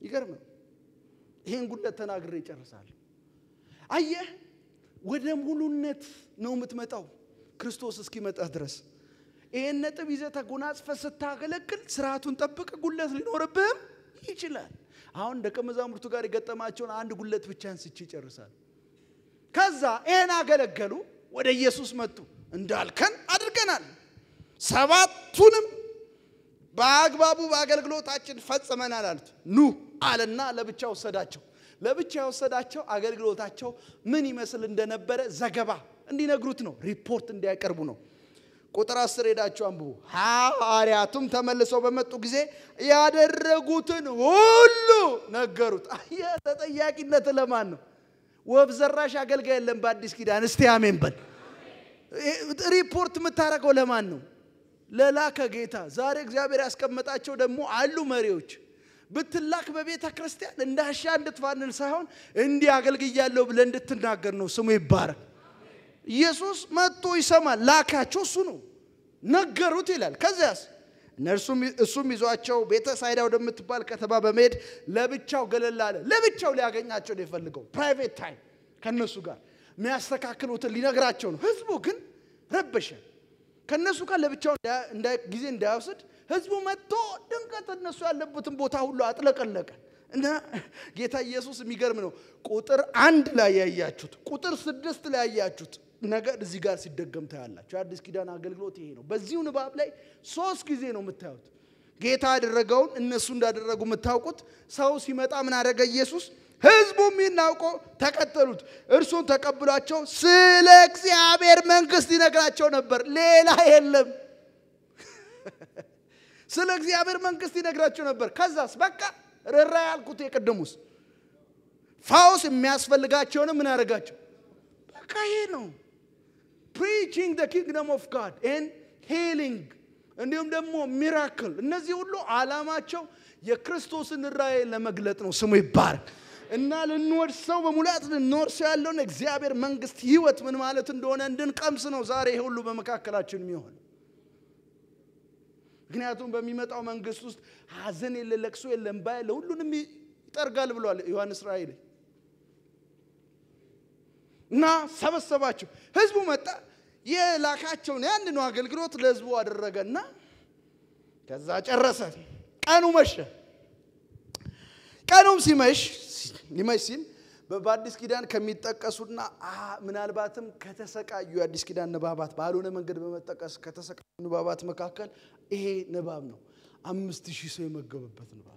ይገርም ነው። ይሄን ጉለት ተናግሬ ይጨርሳለሁ። አየህ ወደ ሙሉነት ነው የምትመጣው ክርስቶስ እስኪመጣ ድረስ። ይሄን ነጥብ ይዘህ ተጎናጽፈህ ስታገለግል ስርዓቱን ጠብቅ፣ ጉለት ሊኖርብህም ይችላል። አሁን ደቀ መዛሙርቱ ጋር የገጠማቸውን አንድ ጉለት ብቻ አንስቼ ይጨርሳል። ከዛ ይሄን አገለገሉ፣ ወደ ኢየሱስ መጡ። እንዳልከን አድርገናል፣ ሰባቱንም በአግባቡ በአገልግሎታችን ፈጽመናል አሉት። ኑ አለና ለብቻ ወሰዳቸው። ለብቻ የወሰዳቸው አገልግሎታቸው ምን ይመስል እንደነበረ ዘገባ እንዲነግሩት ነው፣ ሪፖርት እንዲያቀርቡ ነው። ቁጥር አስር ሄዳችሁ አንብቡ። ሐዋርያቱም ተመልሰው በመጡ ጊዜ ያደረጉትን ሁሉ ነገሩት። አየህ፣ ተጠያቂነት ለማን ነው? ወፍ ዘራሽ አገልጋይ የለም በአዲስ ኪዳን። እስቲ አሜን በል። ሪፖርት የምታደርገው ለማን ነው? ለላከ ጌታ። ዛሬ እግዚአብሔር ያስቀመጣቸው ደግሞ አሉ መሪዎች ብትላክ በቤተ ክርስቲያን እንደ አሻ እንድትፋንል ሳይሆን እንዲህ አገልግያለሁ ብለህ እንድትናገር ነው። ስሙ ይባረክ። ኢየሱስ መጥቶ ይሰማል። ላካቸው እሱ ነው። ነገሩት ይላል። ከዚያስ እነርሱም እሱም ይዟቸው ቤተ ሳይዳ ወደምትባል ከተማ በመሄድ ለብቻው ገለል አለ። ለብቻው ሊያገኛቸው ነው የፈልገው። ፕራይቬት ታይም ከነሱ ጋር የሚያስተካክሉትን ሊነግራቸው ነው። ህዝቡ ግን ረበሸ። ከነሱ ጋር ለብቻው ጊዜ እንዳይወስድ ህዝቡ መጥቶ ድንገት እነሱ ያለበትን ቦታ ሁሉ አጥለቀለቀ እና ጌታ ኢየሱስ የሚገርም ነው። ቁጥር አንድ ላይ ያያችሁት፣ ቁጥር ስድስት ላይ ያያችሁት ነገር እዚህ ጋር ሲደገም ታያላችሁ። የአዲስ ኪዳን አገልግሎት ይሄ ነው። በዚሁ ንባብ ላይ ሶስት ጊዜ ነው የምታዩት። ጌታ ያደረገውን እነሱ እንዳደረጉ የምታውቁት። ሰው ሲመጣ ምን አደረገ ኢየሱስ? ህዝቡም ይህን አውቆ ተከተሉት። እርሱን ተቀብሏቸው ስለ እግዚአብሔር መንግስት ይነግራቸው ነበር። ሌላ የለም። ስለ እግዚአብሔር መንግስት ይነግራቸው ነበር። ከዛስ በቃ ርራ ያልኩት የቅድሙስ ፋውስ የሚያስፈልጋቸውንም ምን አደረጋቸው? በቃ ይሄ ነው ፕሪቺንግ ደ ኪንግደም ኦፍ ጋድ ኤን ሂሊንግ እንዲሁም ደግሞ ሚራክል። እነዚህ ሁሉ ዓላማቸው የክርስቶስን ራእይ ለመግለጥ ነው። ስሙ ይባረክ እና ልንወርሰው በሙላት ልንወርሰው ያለውን እግዚአብሔር መንግስት ህይወት ምን ማለት እንደሆነ እንድንቀምስ ነው ዛሬ ይሄ ሁሉ በመካከላችን የሚሆን ምክንያቱም በሚመጣው መንግስት ውስጥ ሀዘን የለ፣ ለቅሶ የለ፣ እንባ የለ፣ ሁሉንም ይጠርጋል ብሏል ዮሐንስ ራእይ ላይ እና ሰበሰባቸው። ህዝቡ መጣ፣ የላካቸውን ያንኑ አገልግሎት ለህዝቡ አደረገና ከዛ ጨረሰ። ቀኑ መሸ። ቀኑም ሲመሽ ሊመሽ ሲል በአዲስ ኪዳን ከሚጠቀሱና ምናልባትም ከተሰቃዩ የአዲስ ኪዳን ንባባት ባልሆነ መንገድ በመጠቀስ ከተሰቃዩ ንባባት መካከል ይሄ ንባብ ነው። አምስት ሺህ ሰው የመገበበት ንባብ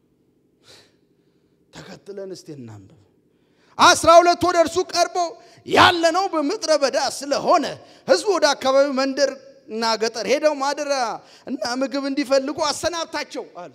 ተከትለን እስቲ እናንብብ። አስራ ሁለት ወደ እርሱ ቀርቦ ያለነው በምድረ በዳ ስለሆነ ህዝቡ ወደ አካባቢው መንደር እና ገጠር ሄደው ማደሪያ እና ምግብ እንዲፈልጉ አሰናብታቸው አሉት።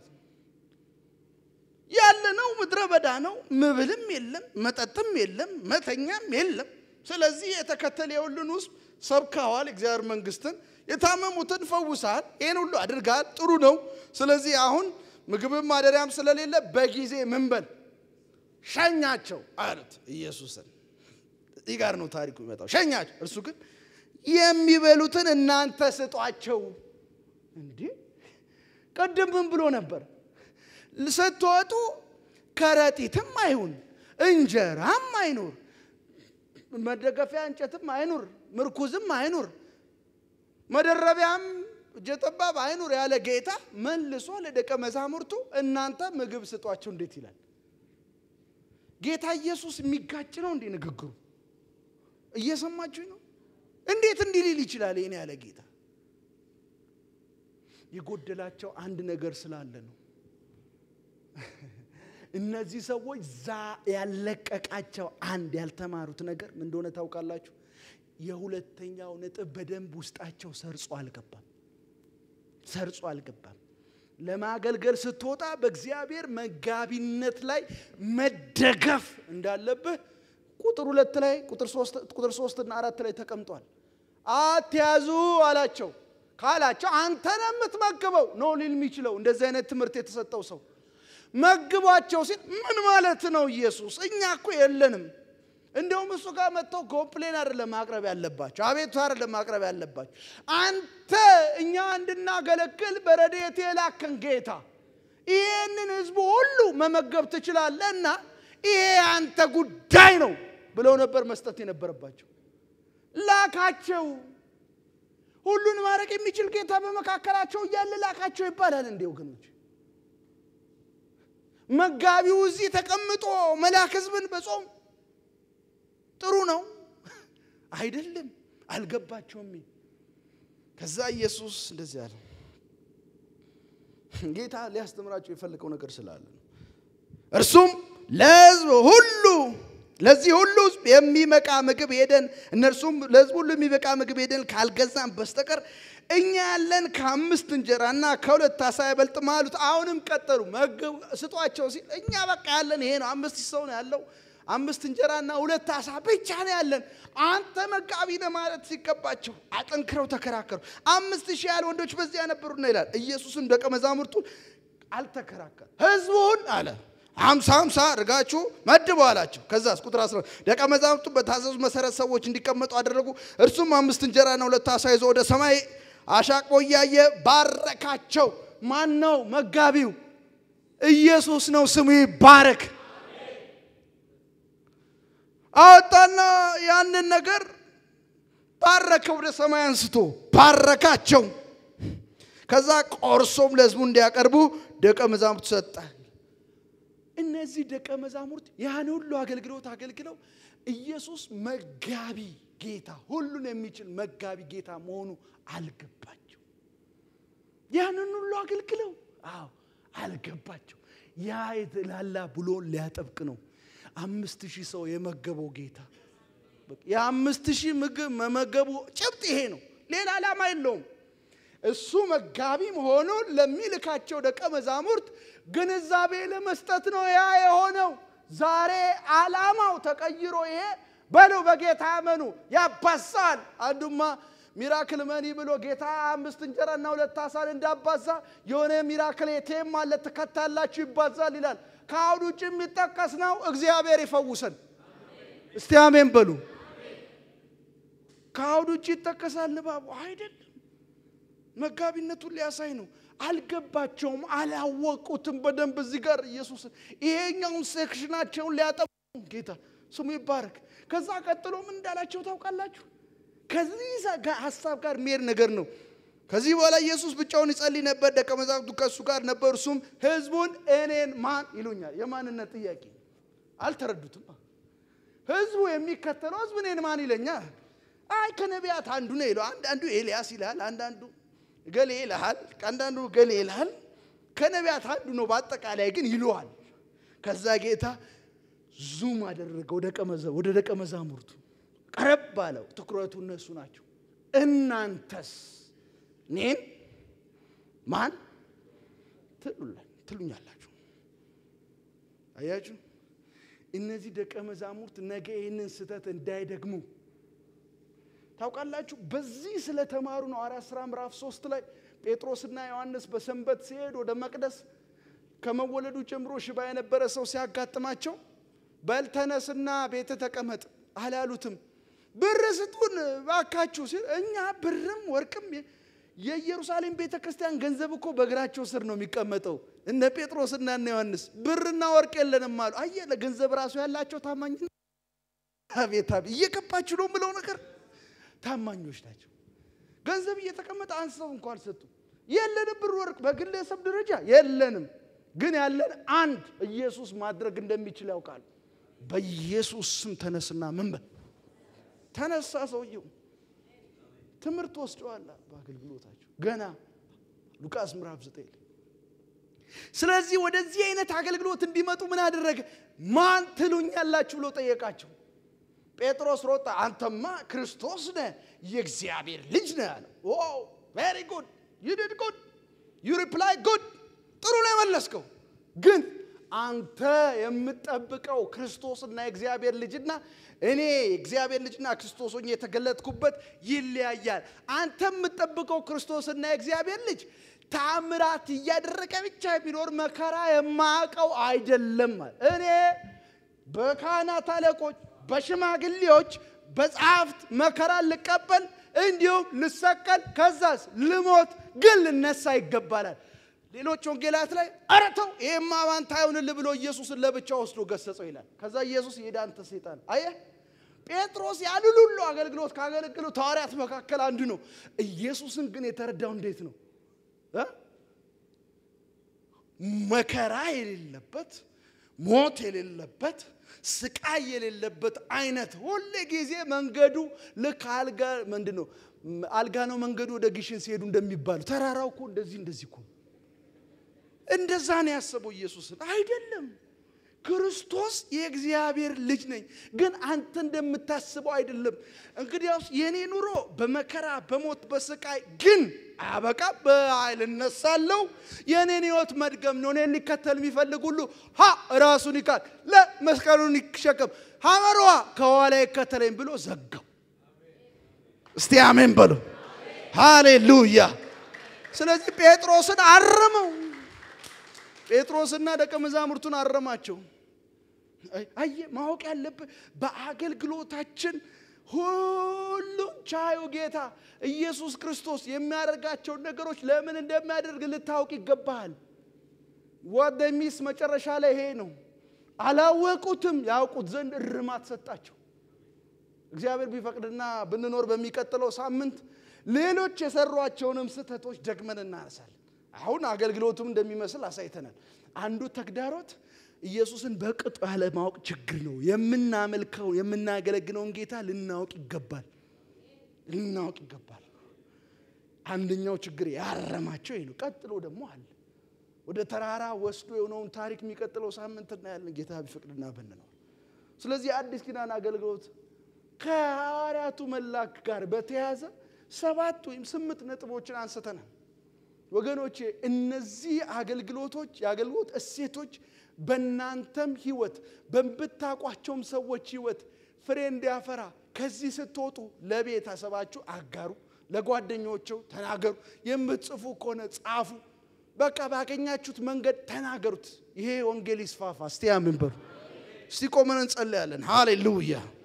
ያለነው ምድረ በዳ ነው። መብልም የለም፣ መጠጥም የለም፣ መተኛም የለም። ስለዚህ የተከተለ የሁሉን ውስጥ ሰብከዋል፣ እግዚአብሔር መንግስትን፣ የታመሙትን ፈውሳል፣ ይህን ሁሉ አድርጋል፣ ጥሩ ነው። ስለዚህ አሁን ምግብም ማደሪያም ስለሌለ በጊዜ ምን በል ሸኛቸው አሉት ኢየሱስን። እዚህ ጋር ነው ታሪኩ ይመጣው። ሸኛቸው። እርሱ ግን የሚበሉትን እናንተ ስጧቸው። እንዲህ ቅድም ምን ብሎ ነበር? ስትወጡ ከረጢትም አይሁን እንጀራም አይኑር፣ መደገፊያ እንጨትም አይኑር፣ ምርኩዝም አይኑር፣ መደረቢያም እጀ ጠባብ አይኑር ያለ ጌታ መልሶ ለደቀ መዛሙርቱ እናንተ ምግብ ስጧቸው እንዴት ይላል? ጌታ ኢየሱስ የሚጋጭ ነው እንዴ ንግግሩ? እየሰማችሁኝ ነው? እንዴት እንዲህ ሊል ይችላል? ይህን ያለ ጌታ የጎደላቸው አንድ ነገር ስላለ ነው። እነዚህ ሰዎች ዛ ያለቀቃቸው አንድ ያልተማሩት ነገር ምን እንደሆነ ታውቃላችሁ? የሁለተኛው ነጥብ በደንብ ውስጣቸው ሰርጾ አልገባም። ሰርጾ አልገባም። ለማገልገል ስትወጣ በእግዚአብሔር መጋቢነት ላይ መደገፍ እንዳለብህ ቁጥር ሁለት ላይ ቁጥር ሶስት እና አራት ላይ ተቀምጧል። አትያዙ አላቸው። ካላቸው አንተ ነህ የምትመግበው ነው ሊል የሚችለው እንደዚህ አይነት ትምህርት የተሰጠው ሰው መግቧቸው ሲል ምን ማለት ነው? ኢየሱስ እኛ እኮ የለንም። እንደውም እሱ ጋር መጥተው ኮምፕሌን አይደለም ማቅረብ ያለባቸው፣ አቤቱ አይደለም ማቅረብ ያለባቸው። አንተ እኛ እንድናገለግል በረድኤት የላከን ጌታ ይህንን ህዝቡ ሁሉ መመገብ ትችላለህ እና ይሄ አንተ ጉዳይ ነው ብለው ነበር መስጠት የነበረባቸው። ላካቸው። ሁሉን ማድረግ የሚችል ጌታ በመካከላቸው እያለ ላካቸው ይባላል እንዴ ወገኖች? መጋቢው እዚህ ተቀምጦ መላክ ህዝብን በጾም ጥሩ ነው አይደለም። አልገባቸውም። ከዛ ኢየሱስ እንደዚህ አለ። ጌታ ሊያስተምራቸው የፈለገው ነገር ስላለ ነው። እርሱም ለህዝብ ሁሉ ለዚህ ሁሉ ህዝብ የሚበቃ ምግብ ሄደን እነርሱም ለህዝብ ሁሉ የሚበቃ ምግብ ሄደን ካልገዛን በስተቀር እኛ ያለን ከአምስት እንጀራና ከሁለት አሳ አይበልጥም አሉት። አሁንም ቀጠሉ። መግብ ስጧቸው ሲል እኛ በቃ ያለን ይሄ ነው፣ አምስት ሰው ነው ያለው፣ አምስት እንጀራና ሁለት አሳ ብቻ ነው ያለን። አንተ መጋቢ ነህ ማለት ሲገባቸው አጠንክረው ተከራከሩ። አምስት ሺህ ያህል ወንዶች በዚያ ነበሩና ይላል። ኢየሱስም ደቀ መዛሙርቱ አልተከራከር ህዝቡን አለ ሀምሳ ሀምሳ አድርጋችሁ መድቡ አላቸው። ከዛስ ቁጥር አስራ ደቀ መዛሙርቱ በታዘዙ መሰረት ሰዎች እንዲቀመጡ አደረጉ። እርሱም አምስት እንጀራና ሁለት አሳ ይዞ ወደ ሰማይ አሻቅቦ እያየ ባረካቸው። ማን ነው መጋቢው? ኢየሱስ ነው። ስሙ ይባረክ። አወጣና ያንን ነገር ባረከ፣ ወደ ሰማይ አንስቶ ባረካቸው። ከዛ ቆርሶም ለህዝቡ እንዲያቀርቡ ደቀ መዛሙርቱ ሰጠ። እነዚህ ደቀ መዛሙርት ያን ሁሉ አገልግሎት አገልግለው ኢየሱስ መጋቢ ጌታ፣ ሁሉን የሚችል መጋቢ ጌታ መሆኑ አልገባቸው። ያንን ሁሉ አገልግለው አዎ አልገባቸው። ያ የተላላ ብሎን ሊያጠብቅ ነው። አምስት ሺህ ሰው የመገበው ጌታ የአምስት ሺህ ምግብ መመገቡ ጭብጥ ይሄ ነው። ሌላ ዓላማ የለውም። እሱ መጋቢ መሆኑን ለሚልካቸው ደቀ መዛሙርት ግንዛቤ ለመስጠት ነው ያ የሆነው። ዛሬ ዓላማው ተቀይሮ ይሄ በለው በጌታ ያመኑ ያባሳል። አንዱማ ሚራክል መኒ ብሎ ጌታ አምስት እንጀራና ሁለት አሳን እንዳባዛ የሆነ ሚራክል የቴም አለ ትከታላችሁ ይባዛል ይላል። ከአሁን ውጭ የሚጠቀስ ነው። እግዚአብሔር ይፈውሰን። እስቲ አሜን በሉ። ከአሁን ውጭ ይጠቀሳል ልባቡ አይደለም። መጋቢነቱን ሊያሳይ ነው። አልገባቸውም፣ አላወቁትም በደንብ እዚህ ጋር ኢየሱስን ይሄኛውን ሴክሽናቸውን ሊያጠቡ ጌታ ስሙ ይባረክ። ከዛ ቀጥሎ ምን እንዳላቸው ታውቃላችሁ? ከዚህ ሀሳብ ጋር የሚሄድ ነገር ነው። ከዚህ በኋላ ኢየሱስ ብቻውን ይጸልይ ነበር፣ ደቀ መዛሙርቱ ከእሱ ጋር ነበሩ። እርሱም ህዝቡን እኔን ማን ይሉኛል? የማንነት ጥያቄ አልተረዱትም። ህዝቡ የሚከተለው ህዝብ እኔን ማን ይለኛል? አይ ከነቢያት አንዱ ነው ይለው። አንዳንዱ ኤልያስ ይልሃል፣ አንዳንዱ ገሌ ይልሃል፣ አንዳንዱ ገሌ ይልሃል። ከነቢያት አንዱ ነው፣ በአጠቃላይ ግን ይለዋል። ከዛ ጌታ ዙም አደረገ ወደ ደቀ መዛሙርቱ ቀረብ ባለው ትኩረቱ እነሱ ናቸው። እናንተስ እኔን ማን ትሉኛላችሁ? አያችሁ፣ እነዚህ ደቀ መዛሙርት ነገ ይህንን ስህተት እንዳይደግሙ ታውቃላችሁ። በዚህ ስለተማሩ ነው። ሐዋርያት ሥራ ምዕራፍ ሶስት ላይ ጴጥሮስና ዮሐንስ በሰንበት ሲሄድ ወደ መቅደስ ከመወለዱ ጀምሮ ሽባ የነበረ ሰው ሲያጋጥማቸው በልተነስና ቤተ ተቀመጥ አላሉትም። ብር ስጡን ባካችሁ ሲል እኛ ብርም ወርቅም የኢየሩሳሌም ቤተ ክርስቲያን ገንዘብ እኮ በእግራቸው ስር ነው የሚቀመጠው። እነ ጴጥሮስና እነ ዮሐንስ ብርና ወርቅ የለንም አሉ። አየ ለገንዘብ ራሱ ያላቸው ታማኝ አቤት አቤት እየገባችሁ ነው የምለው ነገር ታማኞች ናቸው። ገንዘብ እየተቀመጠ አንስተው እንኳ አልሰጡ። የለንም ብር ወርቅ በግለሰብ ደረጃ የለንም፣ ግን ያለን አንድ ኢየሱስ ማድረግ እንደሚችል ያውቃሉ። በኢየሱስ ስም ተነስና ምን በል ተነሳ። ሰውየው ትምህርት ወስደዋል በአገልግሎታቸው ገና ሉቃስ ምዕራፍ ዘጠኝ ላይ። ስለዚህ ወደዚህ አይነት አገልግሎት እንዲመጡ ምን አደረገ? ማን ትሉኛላችሁ ብሎ ጠየቃቸው። ጴጥሮስ ሮጣ፣ አንተማ ክርስቶስ ነህ የእግዚአብሔር ልጅ ነህ አለ። ቬሪ ጉድ ዩ ዲድ ጉድ ዩ ሪፕላይ ጉድ፣ ጥሩ ነው የመለስከው። ግን አንተ የምጠብቀው ክርስቶስና የእግዚአብሔር ልጅና እኔ የእግዚአብሔር ልጅና ክርስቶስ ሆኜ የተገለጥኩበት ይለያያል። አንተ የምጠብቀው ክርስቶስና የእግዚአብሔር ልጅ ታምራት እያደረገ ብቻ ቢኖር መከራ የማያውቀው አይደለም። እኔ በካህናት አለቆች በሽማግሌዎች በጸሐፍት መከራ ልቀበል እንዲሁም ልሰቀል ከዛስ ልሞት ግን ልነሳ ይገባላል። ሌሎች ወንጌላት ላይ ኧረ ተው ይሄማ ባንተ አይሆንልህ ብሎ ኢየሱስን ለብቻ ወስዶ ገሰጸው ይላል። ከዛ ኢየሱስ ሄዳ አንተ ሰይጣን አየህ ጴጥሮስ ያንን ሁሉ አገልግሎት ካገለግሉት ሐዋርያት መካከል አንዱ ነው። ኢየሱስን ግን የተረዳው እንዴት ነው እ መከራ የሌለበት ሞት የሌለበት ስቃይ የሌለበት አይነት ሁል ጊዜ መንገዱ ልክ አልጋ ምንድን ነው አልጋ ነው መንገዱ ወደ ግሽን ሲሄዱ እንደሚባሉ ተራራው እኮ እንደዚህ እንደዚህ እኮ እንደዛ ነው ያሰበው ኢየሱስን አይደለም ክርስቶስ የእግዚአብሔር ልጅ ነኝ ግን አንተ እንደምታስበው አይደለም እንግዲያውስ የኔ ኑሮ በመከራ በሞት በስቃይ ግን አበቃ በኃይል እነሳለሁ የኔን ህይወት መድገም ነው እኔን ሊከተል የሚፈልግ ሁሉ ሀ ራሱን ይካድ ለመስቀሉን ይሸከም ሐመሯ ከኋላ ይከተለኝ ብሎ ዘጋው እስቲ አሜን በሉ ሃሌሉያ ስለዚህ ጴጥሮስን አረመው ጴጥሮስና ደቀ መዛሙርቱን አረማቸው አየ ማወቅ ያለብህ በአገልግሎታችን ሁሉን ቻዩ ጌታ ኢየሱስ ክርስቶስ የሚያደርጋቸውን ነገሮች ለምን እንደሚያደርግ ልታውቅ ይገባሃል ወደ ሚስ መጨረሻ ላይ ይሄ ነው አላወቁትም ያውቁት ዘንድ እርማት ሰጣቸው እግዚአብሔር ቢፈቅድና ብንኖር በሚቀጥለው ሳምንት ሌሎች የሰሯቸውንም ስህተቶች ደግመን እናነሳለን አሁን አገልግሎቱም እንደሚመስል አሳይተናል አንዱ ተግዳሮት ኢየሱስን በቅጡ ያለማወቅ ችግር ነው የምናመልከው የምናገለግለውን ጌታ ልናውቅ ይገባል ልናውቅ ይገባል አንደኛው ችግር ያረማቸው ይህ ነው ቀጥሎ ደግሞ አለ ወደ ተራራ ወስዶ የሆነውን ታሪክ የሚቀጥለው ሳምንት እናያለን ጌታ ቢፈቅድና ብንኖር ስለዚህ የአዲስ ኪዳን አገልግሎት ከሐዋርያቱ መላክ ጋር በተያያዘ ሰባት ወይም ስምንት ነጥቦችን አንስተናል ወገኖቼ እነዚህ አገልግሎቶች የአገልግሎት እሴቶች በእናንተም ህይወት በምታውቋቸውም ሰዎች ህይወት ፍሬ እንዲያፈራ ከዚህ ስትወጡ ለቤተሰባችሁ አጋሩ ለጓደኞቸው ተናገሩ የምትጽፉ ከሆነ ጻፉ በቃ ባገኛችሁት መንገድ ተናገሩት ይሄ ወንጌል ይስፋፋ እስቲ ያምን በሉ እስቲ ቆመን እንጸለያለን ሃሌሉያ